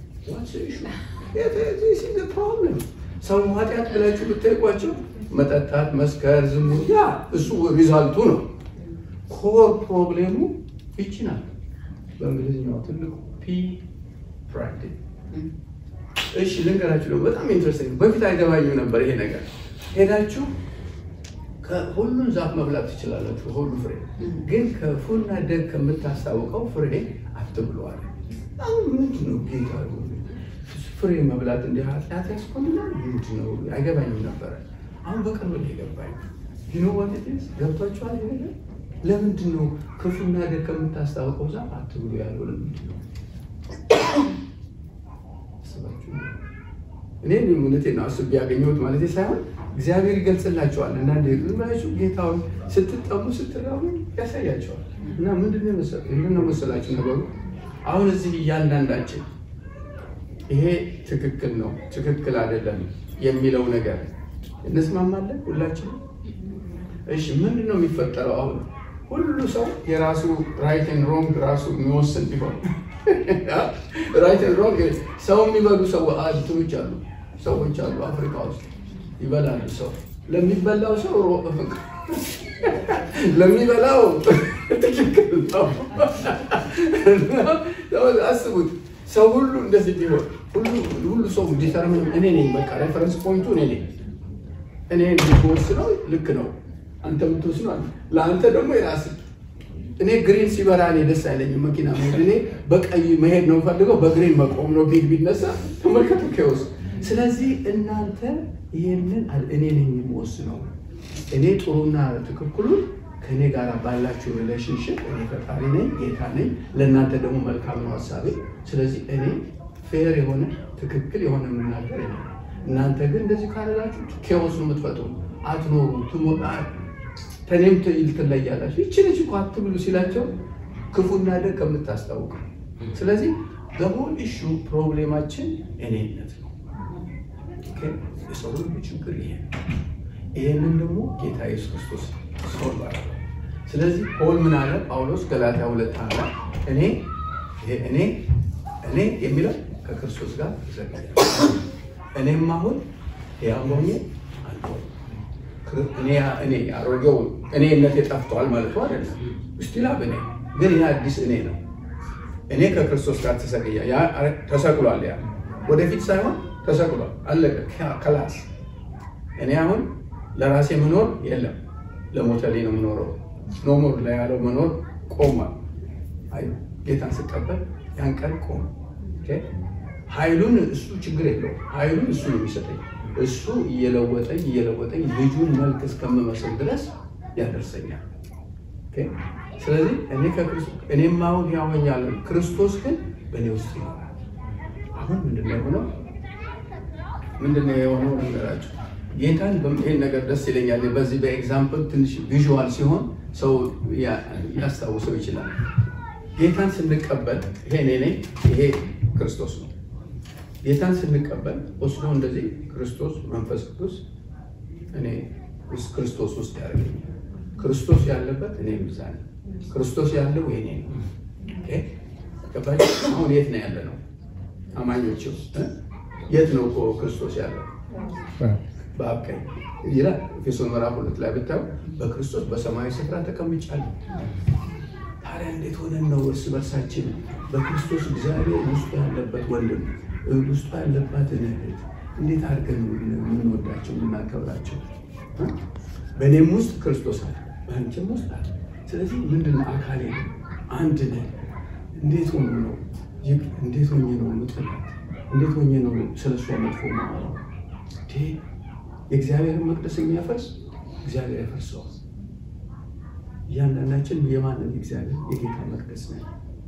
S1: ፕሮብለም ሰው ኃጢአት ብላችሁ ብትጠይቋቸው መጠጣት፣ መስከር፣ ዝሙት ያ እሱ ሪዛልቱ ነው። ኮር ፕሮብሌሙ ይቺ ናት። በእንግሊዝኛው ትልቁ ፒ ፕራይድ። እሺ ልንገራችሁ ደግሞ በጣም ኢንትረስቲንግ፣ በፊት አይገባኝም ነበር ይሄ ነገር። ሄዳችሁ ሁሉን ዛፍ መብላት ትችላላችሁ፣ ሁሉ ፍሬ ግን ክፉና ደግ ከምታስታውቀው ፍሬ አትብለዋል። አሁን ምንድን ነው ጌታ ፍሬ መብላት እንዲህ ኃጢአት ያስኮንናል? ምንድን ነው አይገባኝም ነበረ። አሁን በቅርብ ነው የገባኝ። ዩኖዋትስ ገብቷችኋል? ይሄ ነገር ለምንድን ነው ክፉና ደግ ከምታስታውቀው ዛፍ አትብሉ ያለው? ለምንድን ነው አስባችሁ? እኔ እውነቴን ነው አስቤ ያገኘሁት ማለት ሳይሆን እግዚአብሔር ይገልጽላቸዋል። እና ዝም ብላችሁ ጌታውን ስትጠሙ ስትራቡ ያሳያቸዋል። እና ምንድን ነው መሰላችሁ ነገሩ አሁን እዚህ እያንዳንዳችን ይሄ ትክክል ነው ትክክል አይደለም የሚለው ነገር እንስማማለን ሁላችንም። እሺ ምንድን ነው የሚፈጠረው? አሁን ሁሉ ሰው የራሱ ራይትን ሮንግ ራሱ የሚወስን ቢሆን ራይትን ሮንግ ሰው የሚበሉ ሰው እንትኖች አሉ ሰዎች አሉ አፍሪካ ውስጥ ይበላሉ። ሰው ለሚበላው ሰው ለሚበላው ትክክል ነው። አስቡት ሰው ሁሉ እንደዚህ ቢሆን ሁሉ ሰው ዲተርሚን እኔ ነኝ፣ በቃ ሬፈረንስ ፖይንቱ እኔ ነኝ። እኔ የምትወስነው ልክ ነው፣ አንተ የምትወስነው ለአንተ ደግሞ የራስህ እኔ ግሪን ሲበራ እኔ ደስ አይለኝም መኪና መሄድ። እኔ በቀይ መሄድ ነው ፈልገው በግሪን መቆም ነው ቢል ቢነሳ ተመልከቱ ኬዎስ። ስለዚህ እናንተ ይህንን አል- እኔ ነኝ የምወስነው። እኔ ጥሩና ትክክሉን ከእኔ ጋር ባላችሁ ሪሌሽንሽፕ እኔ ፈጣሪ ነኝ፣ ጌታ ነኝ። ለእናንተ ደግሞ መልካም ነው ሀሳቤ። ስለዚህ እኔ ፌር የሆነ ትክክል የሆነ የምናገር እኔ ነኝ። እናንተ ግን እንደዚህ ካደረጋችሁ ኬዎስ ነው የምትፈጥሩ፣ አትኖሩ፣ ትሞጣ ከእኔም ትይል ትለያላችሁ። ይቺ ልጅ እኮ አትብሉ ሲላቸው ክፉና ደግ ከምታስታውቅ ስለዚህ በሆል ኢሹ ፕሮብሌማችን እኔነት ነው። ኦኬ? የሰው ሁሉ ችግር ይሄ ነው። ይህንን ደግሞ ጌታ ኢየሱስ ክርስቶስ ሶልቭ አደረገው። ስለዚህ ፖል ምን አለ? ጳውሎስ ገላትያ ሁለት አለ እኔ ይሄ እኔ እኔ የሚለው ከክርስቶስ ጋር ተዘጋጃለሁ። እኔም አሁን ሕያው ሆኜ አልኖርም። ክር- እኔ እኔ አሮጌው እኔነት ጠፍቷል ማለት ነው አይደለም። ስቲል አብ እኔ ግን ይህ አዲስ እኔ ነው። እኔ ከክርስቶስ ጋር ተሰቅያ ያ ተሰቅሏል። ያ ወደፊት ሳይሆን ተሰቅሏል። አለቀ። ከላስ እኔ አሁን ለራሴ መኖር የለም ለሞተልኝ ነው የምኖረው። ኖሞር ላይ ያለው መኖር ቆሟል። አይ ጌታን ስቀበል ያን ቀን ቆመ። ኦኬ? ኃይሉን እሱ ችግር የለውም። ኃይሉን እሱ ነው የሚሰጠኝ። እሱ እየለወጠኝ እየለወጠኝ ልጁን መልክ እስከምመስል ድረስ ያደርሰኛል። ኦኬ? ስለዚህ እኔ ከክርስቶስ እኔም አሁን ያወኛለሁ፣ ክርስቶስ ግን በእኔ ውስጥ ይኖራል። አሁን ምንድነው የሆነው? ምንድነው የሆነው ነገራቸው? ጌታን በም- ይሄን ነገር ደስ ይለኛል። በዚህ በኤግዛምፕል ትንሽ ቪዥዋል ሲሆን ሰው ያ- ያስታውሰው ይችላል። ጌታን ስንቀበል ይሄ እኔ ነኝ፣ ይሄ ክርስቶስ ነው። ጌታን ስንቀበል ወስዶ እንደዚህ ክርስቶስ መንፈስ ቅዱስ እኔ ውስጥ ክርስቶስ ውስጥ ያደርገኛል። ክርስቶስ ያለበት እኔ ብዛ ነኝ። ክርስቶስ ያለው የኔ ነው። ኦኬ? ገባችሁ? አሁን የት ነው ያለ ነው? አማኞች ውስጥ እ? የት ነው እኮ ክርስቶስ ያለው? በአብ ቀኝ ይላል ኤፌሶን ምዕራፍ ሁለት ላይ ብታዩ በክርስቶስ በሰማያዊ ስፍራ ተቀምጫለሁ። ታዲያ እንዴት ሆነን ነው እርስ በርሳችን በክርስቶስ እግዚአብሔር ውስጡ ያለበት ወንድም ውስጡ ያለባትን እህት እንዴት አድርገን ነው የምንወዳቸው የምናከብራቸው? እ? በእኔም ውስጥ ክርስቶስ አለ፣ በአንቺም ውስጥ አለ። ስለዚህ ምንድን ነው አካሌ ነው፣ አንድ ነን። እንዴት ሆኖ ነው ይህ እንዴት ሆኜ ነው የምጥላት? እንዴት ሆኜ ነው ስለ እሷ መጥፎ ማወራው? እንዴ የእግዚአብሔርን መቅደስ የሚያፈርስ እግዚአብሔር ያፈርሰዋል። እያንዳንዳችን የማንን እግዚአብሔር የጌታ መቅደስ ነን።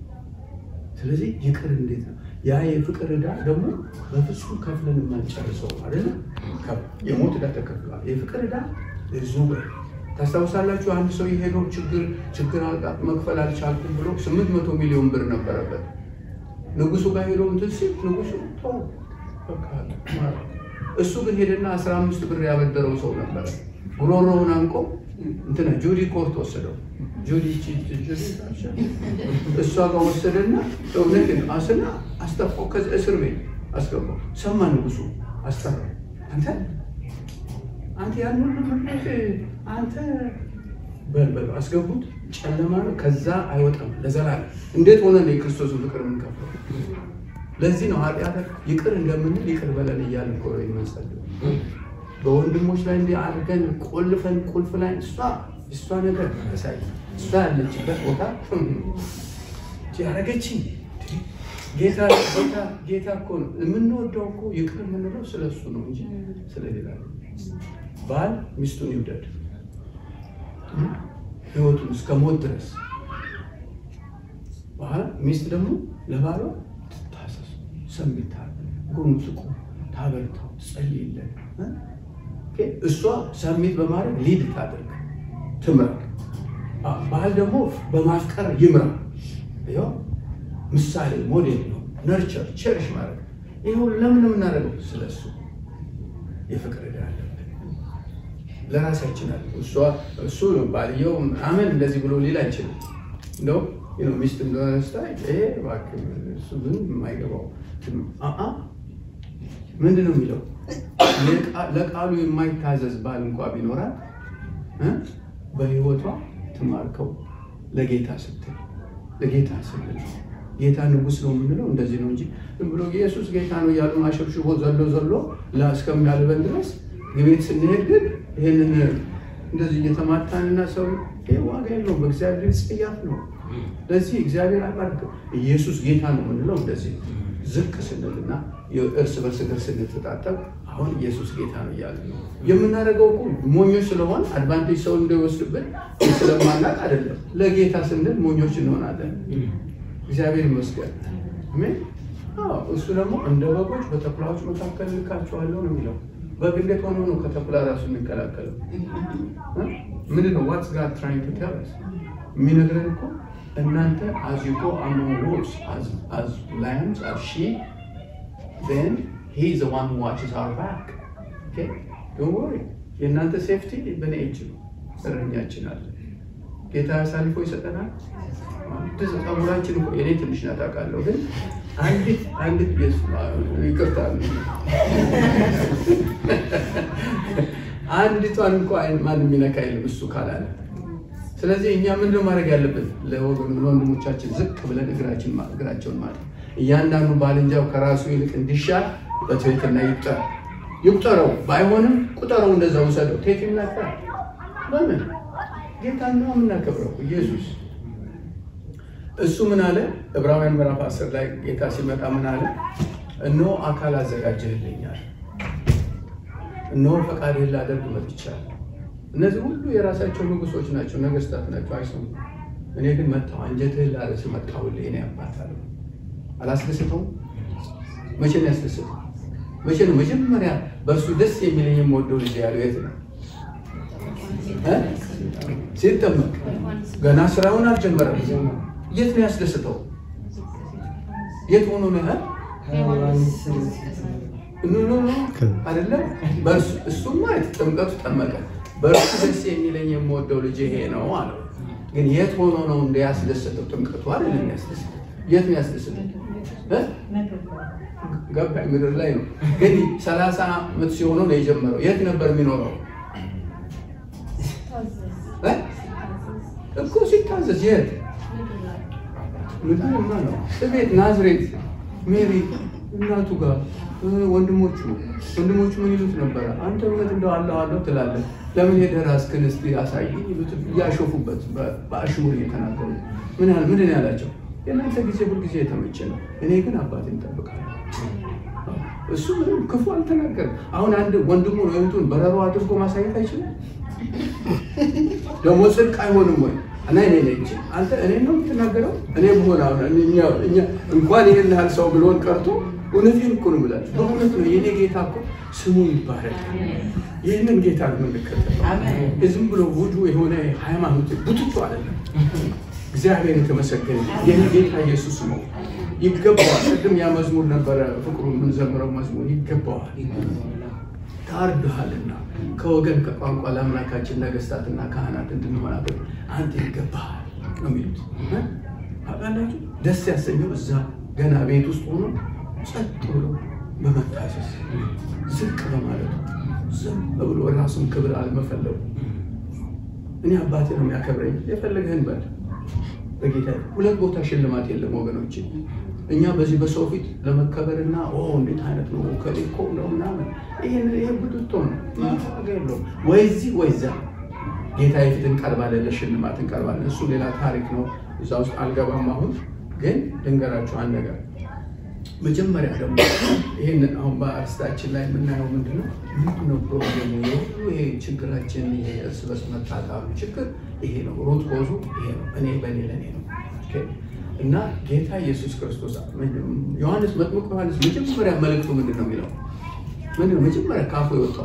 S1: ስለዚህ ይቅር እንዴት ነው ያ የፍቅር ዕዳ ደግሞ በፍጹም ከፍለን የማንጨርሰው አይደለ? የሞት ዕዳ ተከፍሏል። የፍቅር ዕዳ ብዙ ወይ ታስታውሳላችሁ? አንድ ሰው የሄደው ችግር ችግር አልቃ- መክፈል አልቻልኩም ብሎ ስምንት መቶ ሚሊዮን ብር ነበረበት። ንጉሱ ጋር ሄዶ እንትን ሲል ንጉሱ ተው በቃ ማረ። እሱ ግን ሄደና አስራ አምስት ብር ያበደረው ሰው ነበረ። ጉሮሮውን አንቆ እንትና ጁዲ ኮርት ወሰደው። ጁዲ ቺ- ቺ- ጁዲ እሷ ጋር ወሰደና እውነት አስና አስጠፋው። ከዚህ እስር ቤት አስገባው። ሰማ ንጉሱ አስጠራው። አንተ አንተ ያን ሁሉ ብር አንተ በል በል አስገቡት። ጨለማ ነው፣ ከዛ አይወጣም ለዘላለም። እንዴት ሆነ ነው የክርስቶስን ፍቅር የምንከፍለው? ለዚህ ነው ኃጢአት ይቅር እንደምንል ይቅር በለን እያልን እኮ ነው የምንጸልየው። በወንድሞች ላይ እንዲህ አድርገን ቆልፈን ቁልፍ ላይ እሷ እሷ ነገር ያሳይ እሷ ያለችበት ቦታ ያረገችኝ ጌታ ጌታ ጌታ እኮ ነው የምንወደው እኮ ይቅር የምንለው ስለ እሱ ነው እንጂ ስለሌላ ነው። ባል ሚስቱን ይውደድ ህይወቱን እስከ ሞት ድረስ በኋላ ሚስት ደግሞ ለባሏ ትታሰስ፣ ሰሚታ ጎኑ ትቁ፣ ታበርታው፣ ትጸልይለት እ? ኦኬ፣ እሷ ሰሚት በማድረግ ሊድ ታደርግ ትምራ። አ- ባል ደግሞ በማፍቀር ይምራ። ይኸው ምሳሌ ሞዴል ነው። ነርቸር ቸርሽ ማድረግ ይህ ሁሉ ለምን የምናደርገው? ስለሱ የፍቅር ዕዳ አለብን። ለራሳችን አለ እሷ እሱ ነው ባልየው አመን እንደዚህ ብሎ ሊል አይችልም። እንደው ነው ሚስት እንደሆነ ስታይ ይሄ እባክህ እሱ ግን የማይገባው አአ ምንድን ነው የሚለው ለቃ- ለቃሉ የማይታዘዝ ባል እንኳ ቢኖራት እ? በህይወቷ ትማርከው ለጌታ ስትል ለጌታ ስትል ጌታ ንጉሥ ነው የምንለው እንደዚህ ነው እንጂ ዝም ብሎ ኢየሱስ ጌታ ነው እያሉ አሸብሽቦ ዘሎ ዘሎ ላ- እስከሚያልበን ድረስ ቤት ስንሄድ ግን ይህንን እንደዚህ እየተማታንና ሰው ይህ ዋጋ የለውም። በእግዚአብሔር ጽያፍ ነው። ለዚህ እግዚአብሔር አይባርክም። ኢየሱስ ጌታ ነው የምንለው እንደዚህ ዝቅ ስንልና እርስ በርስ እግር ስንተጣጠብ አሁን ኢየሱስ ጌታ ነው እያለ ነው የምናደርገው። እኮ ሞኞች ስለሆን አድቫንቴጅ ሰው እንዳይወስድብን ስለማናቅ አይደለም። ለጌታ ስንል ሞኞች እንሆናለን። እግዚአብሔር ይመስገን። አሜን። አዎ፣ እሱ ደግሞ እንደ በጎች በተኩላዎች መካከል ልካችኋለሁ ነው የሚለው። በግ እንዴት ሆኖ ነው ከተኩላ ራሱ የሚከላከለው? እ? ምንድን ነው ዋትስ ጋድ ትራይንግ ቱ ቴል አስ የሚነግረን እኮ እናንተ as you go among wolves as as lambs as sheep then he is the one who watches our back okay don't worry የእናንተ ሴፍቲ በእኔ እጅ ነው እረኛችን አለ ጌታ አሳልፎ ይሰጠናል ድዝ ጸጉራችን እኮ የኔ ትንሽ ናት አውቃለሁ ግን አንዲት አንዲት ይቅርታ አንዲቷን እንኳ ማንም የሚነካ የለም እሱ ካላለ ስለዚህ እኛ ምንድነው ማድረግ ያለብን? ለወገኑ ለወንድሞቻችን ዝቅ ብለን እግራችን እግራቸውን ማለት እያንዳንዱ ባልንጃው ከራሱ ይልቅ እንዲሻል በትህትና ይቁጠር ይቁጠረው። ባይሆንም ቁጠረው፣ እንደዛ ውሰደው። ቴት ይናገር ለምን ጌታ ነው የምናከብረው ኢየሱስ። እሱ ምን አለ? ዕብራውያን ምዕራፍ 10 ላይ ጌታ ሲመጣ ምን አለ? እነሆ አካል አዘጋጀህልኛል፣ እነሆ ፈቃድህን ላደርግ መጥቻለሁ። እነዚህ ሁሉ የራሳቸው ንጉሶች ናቸው፣ ነገስታት ናቸው፣ አይሰሙ። እኔ ግን መጣሁ፣ አንጀትህን ላርስ መጣሁልህ። እኔ አባት አለ አላስደስተውም? መቼ ነው ያስደስተው? መቼ ነው መጀመሪያ በእሱ ደስ የሚለኝ የምወደው ልጅ ያለው የት ነው? እ? ሲጠመቅ ገና ስራውን አልጀመረም። የት ነው ያስደስተው? የት ሆኖ ነው ያህል ኖ ኖ ኖ አይደለም። በእርሱ እሱማ ጥምቀቱ ጠመቀ። በእርሱ ደስ የሚለኝ የምወደው ልጅ ይሄ ነው አለው። ግን የት ሆኖ ነው እንደ ያስደሰተው? ጥምቀቱ አይደለም ያስደሰተው። የት ነው ያስደሰተው? እ? ገባኝ ምድር ላይ ነው። ግን ሰላሳ ዓመት ሲሆነው ነው የጀመረው። የት ነበር የሚኖረው? እ? እኮ ሲታዘዝ የት ምድርማ ነው። እቤት ናዝሬት ሜሪ እናቱ ጋር ወንድሞቹ ወንድሞቹ ምን ይሉት ነበረ? አንተ እውነት እንደው አለሁ አለሁ ትላለህ፣ ለምን ሄደህ ራስህን እስኪ አሳይ ይሉት እያሾፉበት በአሽሙር እየተናገሩ ምን ያህል ምንድን ነው ያላቸው? የእናንተ ጊዜ ሁልጊዜ የተመቸ ነው፣ እኔ ግን አባቴን እጠብቃለሁ። እሱ ምንም ክፉ አልተናገርም። አሁን አንድ ወንድሙን እህቱን በረሮ አድርጎ ማሳየት አይችልም። ደግሞ ጽድቅ አይሆንም ወይ? እና እኔ ነኝ አንተ እኔ ነው የምትናገረው? እኔ ብሆን አሁን እኛ እኛ እንኳን ይህን ያህል ሰው ብሎን ቀርቶ እውነቴን እኮ ነው የምላችሁ። በእውነት ነው የኔ ጌታ እኮ ስሙ ይባረክ። ይህንን ጌታ ነው የምንከተለው። ዝም ብሎ ውዱ የሆነ ሃይማኖት ቡትቶ አይደለም። እግዚአብሔር የተመሰገነ ይህ ጌታ ኢየሱስ ነው። ይገባዋል። ቅድም ያ መዝሙር ነበረ ፍቅሩ የምንዘምረው መዝሙር ይገባዋል። ታርድሃልና ከወገን ከቋንቋ ለአምላካችን ነገስታትና ካህናት እንድንሆናበት አንተ ይገባሃል ነው የሚሉት። አቃላችሁ ደስ ያሰኘው እዛ ገና ቤት ውስጥ ሆኖ ጸጥ ብሎ በመታዘዝ ዝቅ በማለቱ ዝም ብሎ ራሱን ክብር አለመፈለጉ እኔ አባቴ ነው የሚያከብረኝ የፈለገህን በል በጌታ ሁለት ቦታ ሽልማት የለም ወገኖች። እኛ በዚህ በሰው ፊት ለመከበርና እንዴት አይነት ነው ከሌኮ ነው ምናምን ይህን ይህ ብድቶ ነው የለው ወይ እዚህ ወይ እዛ ጌታ የፊት እንቀርባለን፣ ለሽልማት እንቀርባለን። እሱ ሌላ ታሪክ ነው። እዛ ውስጥ አልገባም። አሁን ግን ልንገራችሁ አንድ ነገር። መጀመሪያ ደግሞ ይህንን አሁን በአርስታችን ላይ የምናየው ምንድነው ምንድነው ፕሮብሌሙ? የሁሉ ይሄ ችግራችን ይሄ እርስ በርስ መጣጣሉ ችግር ይሄ ነው። ሩት ኮዙ ይሄ ነው። እኔ በእኔ ለእኔ ነው እና ጌታ ኢየሱስ ክርስቶስ ዮሐንስ መጥምቁ ዮሐንስ መጀመሪያ መልእክቱ ምንድን ነው የሚለው? ምንድን ነው መጀመሪያ ካፉ የወጣው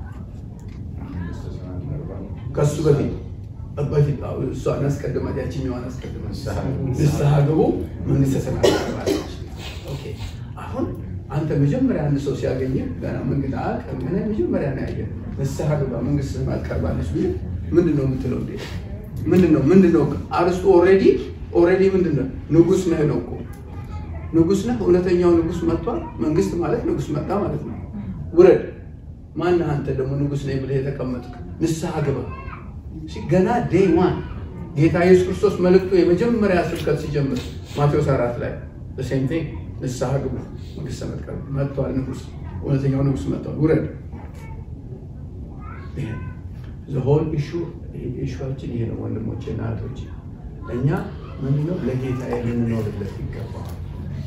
S1: ከሱ በፊት በፊት እሷን አስቀድማት ያችኛዋን አስቀድማት ንስሐ ግቡ መንግስተ ሰማያት ቀርባለች። አሁን አንተ መጀመሪያ አንድ ሰው ሲያገኘ ገና መንገድ አቅም ምን መጀመሪያ ነው ያየ ንስሐ ግባ መንግስተ ሰማያት ቀርባለች ቢል ምንድን ነው የምትለው? እንዴ ምንድን ነው ምንድን ነው አርስቱ ኦልሬዲ ኦልሬዲ ምንድን ነው ንጉስ ነህ ነው እኮ ንጉስ ነህ። እውነተኛው ንጉስ መጥቷል። መንግስት ማለት ንጉስ መጣ ማለት ነው። ውረድ። ማነህ አንተ ደግሞ ንጉስ ነኝ ብለህ የተቀመጥክ? ንስሐ ግባ። ገና ዴይ ዋን ጌታ ኢየሱስ ክርስቶስ መልእክቱ የመጀመሪያ ስብከት ሲጀምር ማቴዎስ አራት ላይ ሴም ቲንግ ንስሐ ግቡ መንግስተ ሰማያት መጥቷል። ንጉስ እውነተኛው ንጉስ መጥቷል። ውረድ። ሆል ኢሹ ኢሹችን ይሄ ነው ወንድሞቼ እና እህቶቼ። እኛ ምንድነው ለጌታ ልንኖርለት ይገባዋል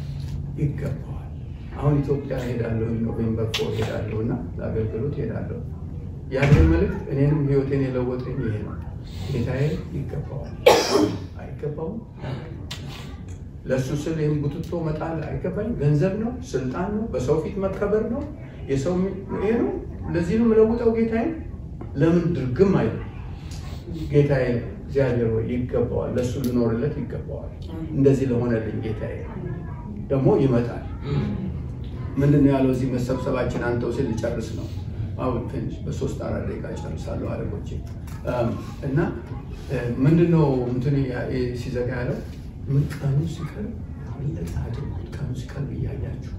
S1: ይገባዋል። አሁን ኢትዮጵያ ሄዳለሁ ኖቬምበር ፎር ሄዳለሁ እና ለአገልግሎት ሄዳለሁ። ያንን መልእክት እኔንም ህይወቴን የለወጠኝ ይሄ ነው። ጌታዬ ይገባዋል አይገባውም? ለእሱ ስል ይህም ቡትቶ መጣል አይገባኝ። ገንዘብ ነው፣ ስልጣን ነው፣ በሰው ፊት መከበር ነው፣ የሰው ይሄ ነው። ለዚህ ነው የምለውጠው ጌታዬ። ለምን ድርግም አይ ጌታዬ እግዚአብሔር ወይ ይገባዋል፣ ለእሱ ልኖርለት ይገባዋል። እንደዚህ ለሆነልኝ ጌታዬ ደግሞ ይመጣል። ምንድን ነው ያለው እዚህ መሰብሰባችን አንተው ሲል ልጨርስ ነው። አሁን ትንሽ በሶስት አራት ደቂቃ ጨርሳለሁ አለቆቼ እና ምንድን ነው እንትን ሲዘጋ ያለው ቀኑ ሲቀርብ በለጠ አድርጉት። ቀኑ ሲቀርብ እያያችሁ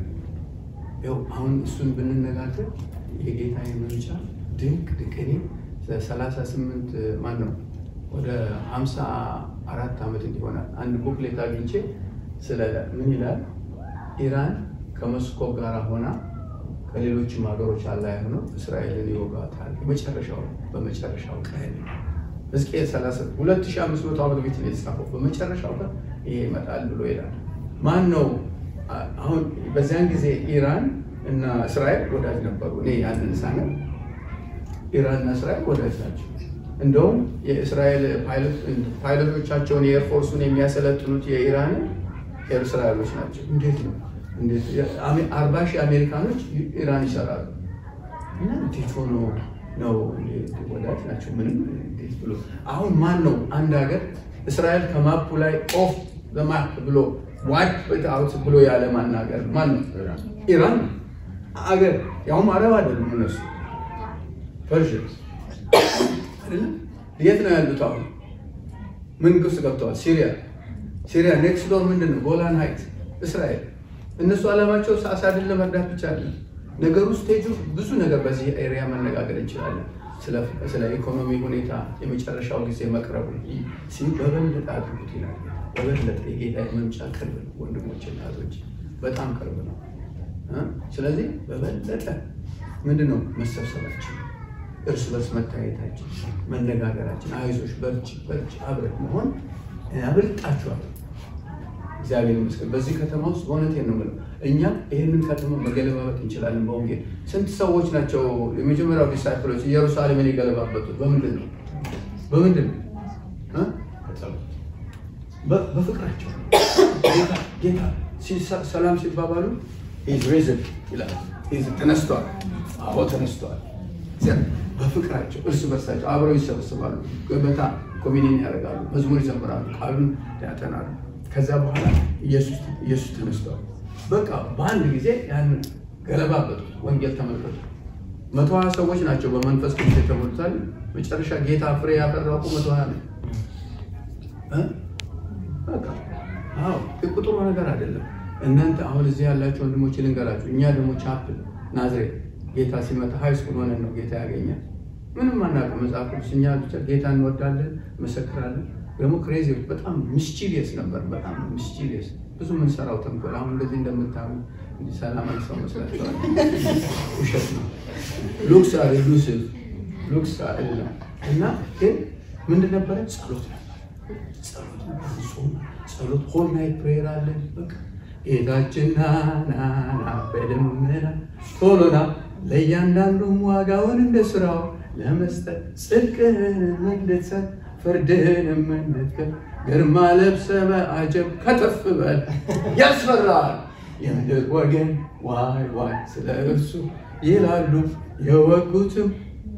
S1: ያው አሁን እሱን ብንነጋገር የጌታ መምጫ ድንቅ ድንቅ እኔ ሰላሳ ስምንት ማን ነው ወደ ሀምሳ አራት ዓመት እንዲሆናል አንድ ቡክሌት አግኝቼ ስለ ምን ይላል ኢራን ከሞስኮ ጋር ሆና ከሌሎችም ሀገሮች አላይ ሆነው እስራኤልን ይወጋታል። የመጨረሻው በመጨረሻው ቀን ሕዝቅኤል 2500 ዓመት በፊት ነው የተጻፈው። በመጨረሻው ቀን ይሄ ይመጣል ብሎ ይላል። ማን ነው አሁን? በዚያን ጊዜ ኢራን እና እስራኤል ወዳጅ ነበሩ። እኔ ያንን ሳነብ ኢራን እና እስራኤል ወዳጅ ናቸው። እንደውም የእስራኤል ፓይለቶቻቸውን የኤርፎርሱን የሚያሰለጥኑት የኢራን እስራኤሎች ናቸው። እንዴት ነው አርባ ሺህ አሜሪካኖች ኢራን ይሰራሉ እና እንዴት ሆኖ ነው ወዳጅ ናቸው። ምንም እንዴት ብሎ አሁን ማን ነው አንድ ሀገር እስራኤል ከማፑ ላይ ኦፍ በማፕ ብሎ ዋይፕ አውት ብሎ ያለ ማን ሀገር ማን ነው? ኢራን አገር ያውም አረብ አይደሉም እነሱ ፐርሽንስ አይደለም። የት ነው ያሉት? አሁን ምን ውስጥ ገብተዋል? ሲሪያ ሲሪያ ኔክስት ዶር ምንድን ነው? ጎላን ሀይት እስራኤል እነሱ ዓላማቸው አሳድን ለመርዳት ብቻ አለ። ነገሩ ስቴጁ ብዙ ነገር በዚህ ኤሪያ መነጋገር እንችላለን። ስለ ኢኮኖሚ ሁኔታ የመጨረሻው ጊዜ መቅረቡ ሲል በበለጠ አድርጉት ይላል። በበለጠ የጌታ መምጫ ቅርብ ነው ወንድሞች፣ እናቶች በጣም ቅርብ ነው። ስለዚህ በበለጠ ምንድን ነው መሰብሰባችን፣ እርስ በርስ መታየታችን፣ መነጋገራችን፣ አይዞሽ በርቺ በርቺ አብረን መሆን ያበልጣችኋል። እግዚአብሔር ይመስገን። በዚህ ከተማ ውስጥ በእውነቴን ነው የምለው እኛ ይህንን ከተማ መገለባበጥ እንችላለን። በወንጌል ስንት ሰዎች ናቸው የመጀመሪያው ዲሳይፕሎች ኢየሩሳሌምን የገለባበጡት? በምንድን ነው? በምንድን ነው? በፍቅራቸው ጌታ ሰላም ሲባባሉ ሬዝን ይላል። ተነስቷል። አዎ ተነስቷል። በፍቅራቸው እርስ በርሳቸው አብረው ይሰበስባሉ። ገበታ ኮሚኒን ያደርጋሉ። መዝሙር ይዘምራሉ። ቃሉን ያጠናሉ። ከዛ በኋላ ኢየሱስ ተነስቷል። በቃ በአንድ ጊዜ ያንን ገለባበጡት። ወንጌል ተመልከቱ። መቶ ሀያ ሰዎች ናቸው በመንፈስ ቅዱስ የተሞሉታል። መጨረሻ ጌታ ፍሬ ያፈራቁ መቶ ሀያ ነው። በቃ አዎ ቁጥሩ ነገር አይደለም። እናንተ አሁን እዚህ ያላችሁ ወንድሞች ልንገራችሁ፣ እኛ ደግሞ ቻፕል ናዝሬት ጌታ ሲመጣ ሀይ ስኩል ሆነን ነው ጌታ ያገኛል። ምንም አናውቅም። መጽሐፍ ቅዱስ እኛ ብቻ ጌታ እንወዳለን፣ መሰክራለን። ደግሞ ክሬዚ በጣም ሚስቺሊየስ ነበር። በጣም ሚስቺሊየስ ብዙ የምንሰራው ተንኮል አሁን እንደዚህ እንደምታዩ ሰላማዊ ሰው መስላችኋል? ውሸት ነው። ሉክስ አር ኢሉሲቭ ሉክስ አይደለም። እና ግን ምንድን ነበረ? ጸሎት ነበር። ጸሎት ነበር። ጾም፣ ጸሎት ሆል ናይት ፕሬየር አለን። በቃ ጌታችን ና ና ና በደመና ቶሎና ለእያንዳንዱም ዋጋውን እንደ ስራው ለመስጠት ጽድቅህንም እንድትሰጥ ፍርድህንም እንድትከል ግርማ ለብሰ በአጀብ ከተፍ በል ያስፈራል። የምድር ወገን ዋይ ዋይ ስለ እርሱ ይላሉ የወጉትም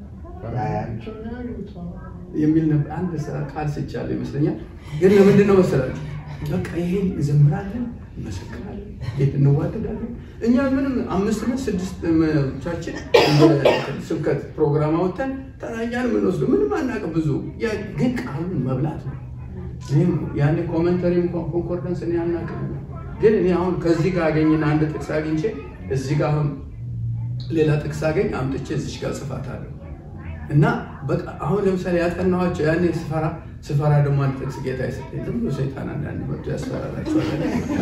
S1: የሚል ነበር። አንድ ስራ ቃል ስቻለሁ ይመስለኛል። ግን ለምንድን ነው መሰላችሁ? በቃ ይሄን እንዘምራለን፣ እንመሰክራለን፣ ጌት እንዋደዳለን። እኛ ምንም አምስት ምን ስድስት ቻችን ስብከት ፕሮግራም አወጥተን ተናኛን የምንወስዱ ምንም አናውቅም። ብዙ ግን ቃሉን መብላት ነው። ይህም ያኔ ኮመንተሪም ኮንኮርደንስ እኔ አናውቅም። ግን እኔ አሁን ከዚህ ጋር አገኝና አንድ ጥቅስ አግኝቼ እዚህ ጋር አሁን ሌላ ጥቅስ አገኝ አምጥቼ እዚች ጋር ጽፋታለሁ እና በቃ አሁን ለምሳሌ ያጠናኋቸው ያኔ ስፈራ ስፈራ ደግሞ አንድ ጥቅስ ጌታ የሰጠኝ ዝም ብሎ ሰይጣን አንዳንድ መርቶ ያስፈራራቸዋል።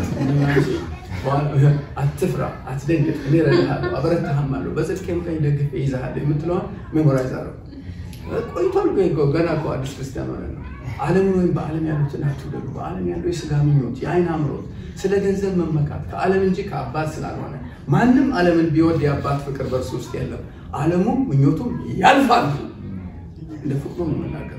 S1: አትፍራ፣ አትደንግጥ፣ እኔ እረዳሃለሁ፣ አበረታሃማለሁ፣ በጽድቄም ቀኝ ደግፌ ይዝሃለሁ የምትለዋን ሜሞራይዝ አደረኩ። ቆይቷል እኮ ገና እኮ አዲስ ክርስቲያን ሆነ ነው። ዓለምን ወይም በዓለም ያሉትን አትውደዱ። በዓለም ያለው የስጋ ምኞት፣ የአይን አምሮት፣ ስለ ገንዘብ መመካት ከዓለም እንጂ ከአባት ስላልሆነ ማንም ዓለምን ቢወድ የአባት ፍቅር በእርሱ ውስጥ የለም። ዓለሙ ምኞቱም ያልፋል። እንደ ፍቅሩ ነው የምናገረው።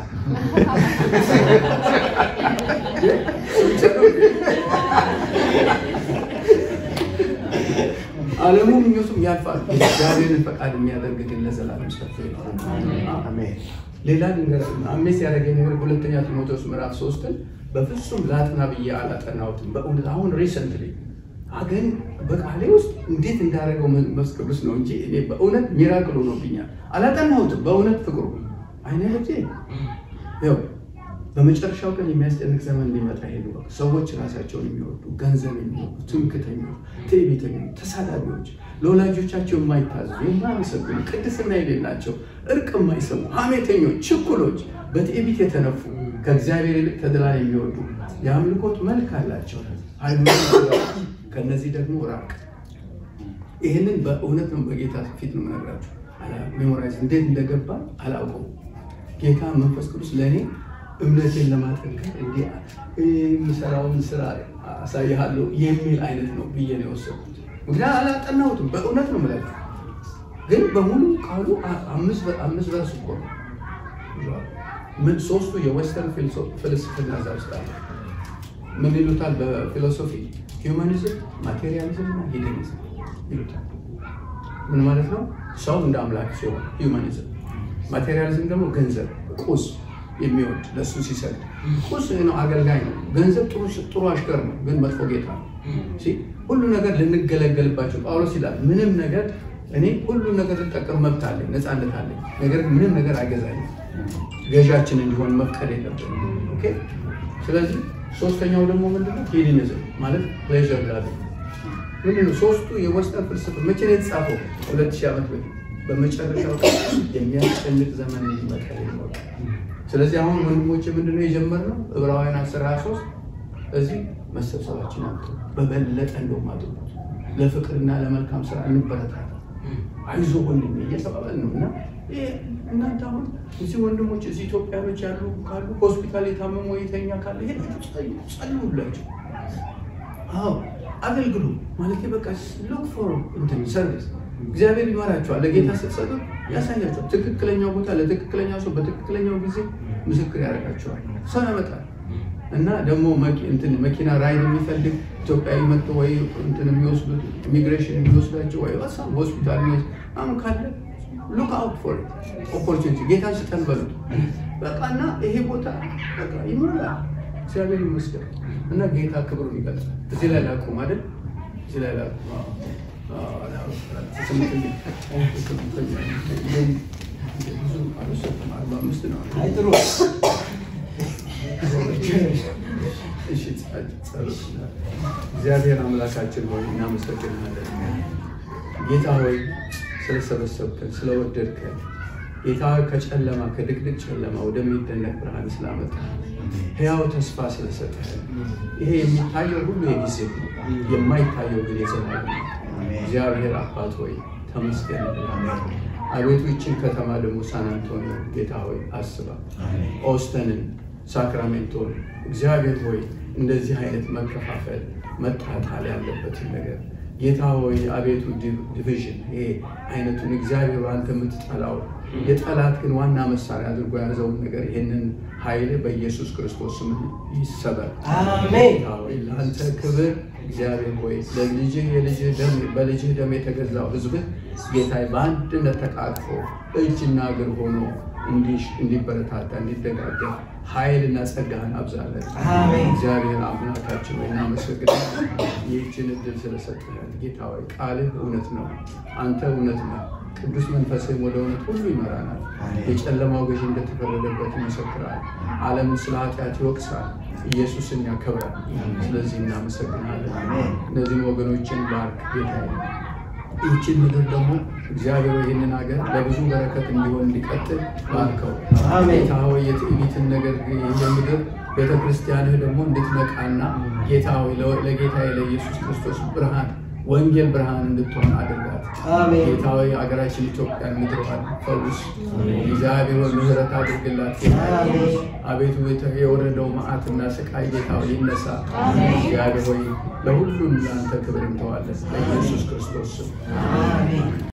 S1: ዓለሙ ምኞቱም ያልፋል። እግዚአብሔርን ፈቃድ የሚያደርግ ግን ለዘላለም ጸንቶ ይኖራል። ሌላ ነገር አሜስ ያደረገኝ ነገር ሁለተኛ ጢሞቴዎስ ምዕራፍ ሶስትን በፍጹም ላጥና ብዬ አላጠናሁትም። በእውነት አሁን ሪሰንትሊ ግን በቃሌ ውስጥ እንዴት እንዳደረገው መንፈስ ቅዱስ ነው እንጂ እኔ በእውነት ሚራክል ሆኖብኛል። አላጠናሁትም። በእውነት ፍቅሩ አይነ ልጄ ያው በመጨረሻው ቀን የሚያስጨንቅ ዘመን ሊመጣ ሄዱ። ሰዎች ራሳቸውን የሚወዱ ገንዘብ የሚወዱ ትምክተኞች፣ ትዕቢተኞች፣ ተሳዳቢዎች፣ ለወላጆቻቸው የማይታዘዙ የማያመሰግኑ፣ ቅድስና የሌላቸው፣ እርቅ የማይሰሙ፣ ሐሜተኞች፣ ችኩሎች፣ በትዕቢት የተነፉ ከእግዚአብሔር ይልቅ ተድላን የሚወዱ የአምልኮት መልክ አላቸው። ሃይማኖት ከእነዚህ ደግሞ ራቅ። ይህንን በእውነት ነው በጌታ ፊት ነው የምነግራችሁ። ሜሞራይዝ እንዴት እንደገባ አላውቀውም። ጌታ መንፈስ ቅዱስ ለእኔ እምነቴን ለማጠንከር እንዲህ የሚሰራውን ስራ አሳይሃለሁ የሚል አይነት ነው ብዬ ነው የወሰድኩት። ምክንያት አላጠናሁትም። በእውነት ነው የምለው። ግን በሙሉ ቃሉ አምስት ቨርስ እኮ ነው። ምን ሶስቱ የዌስተርን ፍልስፍና እዛ ውስጥ አለ። ምን ይሉታል? በፊሎሶፊ ሂውማኒዝም፣ ማቴሪያሊዝም እና ሂደኒዝም ይሉታል። ምን ማለት ነው? ሰው እንደ አምላክ ሲሆን ሂውማኒዝም፣ ማቴሪያሊዝም ደግሞ ገንዘብ ቁስ የሚወድ ለእሱ ሲሰጥ ቁስ ነው፣ አገልጋይ ነው። ገንዘብ ጥሩ አሽከር ነው፣ ግን መጥፎ ጌታ ነው። ሁሉ ነገር ልንገለገልባቸው ጳውሎስ ይላል ምንም ነገር እኔ ሁሉ ነገር ልጠቀም መብት አለኝ፣ ነፃነት አለኝ። ነገር ግን ምንም ነገር አይገዛኝም። ገዣችን እንዲሆን መፍቀድ የለብንም። ኦኬ። ስለዚህ ሶስተኛው ደግሞ ምንድነው? ሄሊኒዝም ማለት ፕሌዥር ላቪ ምንድነው? ሶስቱ የወስተርን ፍልስፍና መቼ ነው የተጻፈው? ሁለት ሺህ ዓመት በፊት በመጨረሻው የሚያስጨንቅ ዘመን እንዲመጣ ይኖር። ስለዚህ አሁን ወንድሞች ምንድነው የጀመርነው? ዕብራውያን 13 እዚህ መሰብሰባችን አምጡ በበለጠ እንደውም አድርጉት ለፍቅርና ለመልካም ስራ እንበረታታ አይዞ ወንድሜ እየተባባል ነው እና እናንተ አሁን እዚህ ወንድሞች እዚህ ኢትዮጵያኖች ያሉ ካሉ ሆስፒታል የታመመ የተኛ ካለ ሄዳችሁ ጸልዩላቸው። አዎ አገልግሉ ማለት በቃ ሉክ ፎር እንትን ሰርቪስ እግዚአብሔር ይመራቸዋል። ለጌታ ስትሰጡ ያሳያቸዋል። ትክክለኛው ቦታ ለትክክለኛው ሰው በትክክለኛው ጊዜ ምስክር ያደርጋቸዋል። ሰው ያመጣል እና ደግሞ እንትን መኪና ራይድ የሚፈልግ ኢትዮጵያዊ መጥቶ ወይ እንትን የሚወስዱት ኢሚግሬሽን የሚወስዳቸው ወይ ሆስፒታል የሚወስድ አሁን ካለ ሉክ አውት ፎር ኦፖርቹኒቲ ጌታን ስጠን በሉት በቃ እና ይሄ ቦታ በቃ ይሞላል። እግዚአብሔር ይመስገን እና ጌታ ክብሩን ይገልጻል። እዚህ ላይ ላቁም አይደል? እዚህ ላይ ላቁም። ብዙ አልወሰድኩም። አርባ አምስት ነው።
S3: አይ ጥሩ
S1: እግዚአብሔር አምላካችን ሆይ እናመሰግናለን። ጌታ ሆይ ስለሰበሰብከን፣ ስለወደድከን ጌታ ከጨለማ ከድቅድቅ ጨለማ ወደሚደነቅ ብርሃን ስላመጣ ሕያው ተስፋ ስለሰጠን ይሄ የሚታየው ሁሉ የጊዜ ነው፣ የማይታየው ግን የዘላለም ነው። እግዚአብሔር አባት ሆይ ተመስገን። አቤቱ ይችን ከተማ ደግሞ ሳን አንቶኒዮ ጌታ ሆይ አስባ ኦስተንን ሳክራሜንቶን እግዚአብሔር ሆይ እንደዚህ አይነት መከፋፈል መጣጣል ያለበትን ነገር ጌታ ሆይ አቤቱ ዲቪዥን ይሄ አይነቱን እግዚአብሔር አንተ የምትጠላው የጠላት ግን ዋና መሳሪያ አድርጎ ያዘውን ነገር ይህንን ኃይል በኢየሱስ ክርስቶስ ስም ይሰበር።
S3: አሜን።
S1: ጌታ ሆይ ለአንተ ክብር እግዚአብሔር ሆይ ለልጅህ የልጅህ ደም በልጅህ ደም የተገዛው ሕዝብህ ጌታ በአንድነት ተቃቅፎ እጅና እግር ሆኖ እንዲበረታታ እንዲደጋገፍ ኃይልና ጸጋህን አብዛለን።
S3: አሜን።
S1: እግዚአብሔር አምላካችን ወይ እናመሰግናለን። ይህችን እድል ስለሰጠህን ጌታ ሆይ ቃልህ እውነት ነው፣ አንተ እውነት ነው። ቅዱስ መንፈስህም ወደ እውነት ሁሉ ይመራናል። የጨለማው ገዢ እንደተፈረደበት ይመሰክራል። ዓለምን ስለ ኃጢአት ይወቅሳል፣ ኢየሱስን ያከብራል። ስለዚህ እናመሰግናለን። እነዚህን ወገኖችን ባርክ ጌታ ይህችን ምድር ደግሞ እግዚአብሔር ይህንን ሀገር ለብዙ በረከት እንዲሆን እንዲቀጥል ባርከው።
S3: አሜን።
S1: ጌታ ሆይ የትዕቢትን ነገር የምድር ቤተ ክርስቲያንህ ደግሞ እንድትነቃና ጌታ ሆይ ለጌታ ለኢየሱስ ክርስቶስ ብርሃን ወንጌል ብርሃን እንድትሆን አድርጋት።
S3: አሜን።
S1: ጌታ ሆይ ሀገራችን ኢትዮጵያን ምድሯን ፈውስ። እግዚአብሔር ሆይ ምሕረት አድርግላት። ጌታ ሆይ
S3: አሜን።
S1: አቤቱ የተ- የወረደው መዓትና ስቃይ ጌታ ሆይ ይነሳ። እግዚአብሔር ሆይ ለሁሉም ለአንተ ክብር እንተዋለን በኢየሱስ ክርስቶስ ስም
S3: አሜን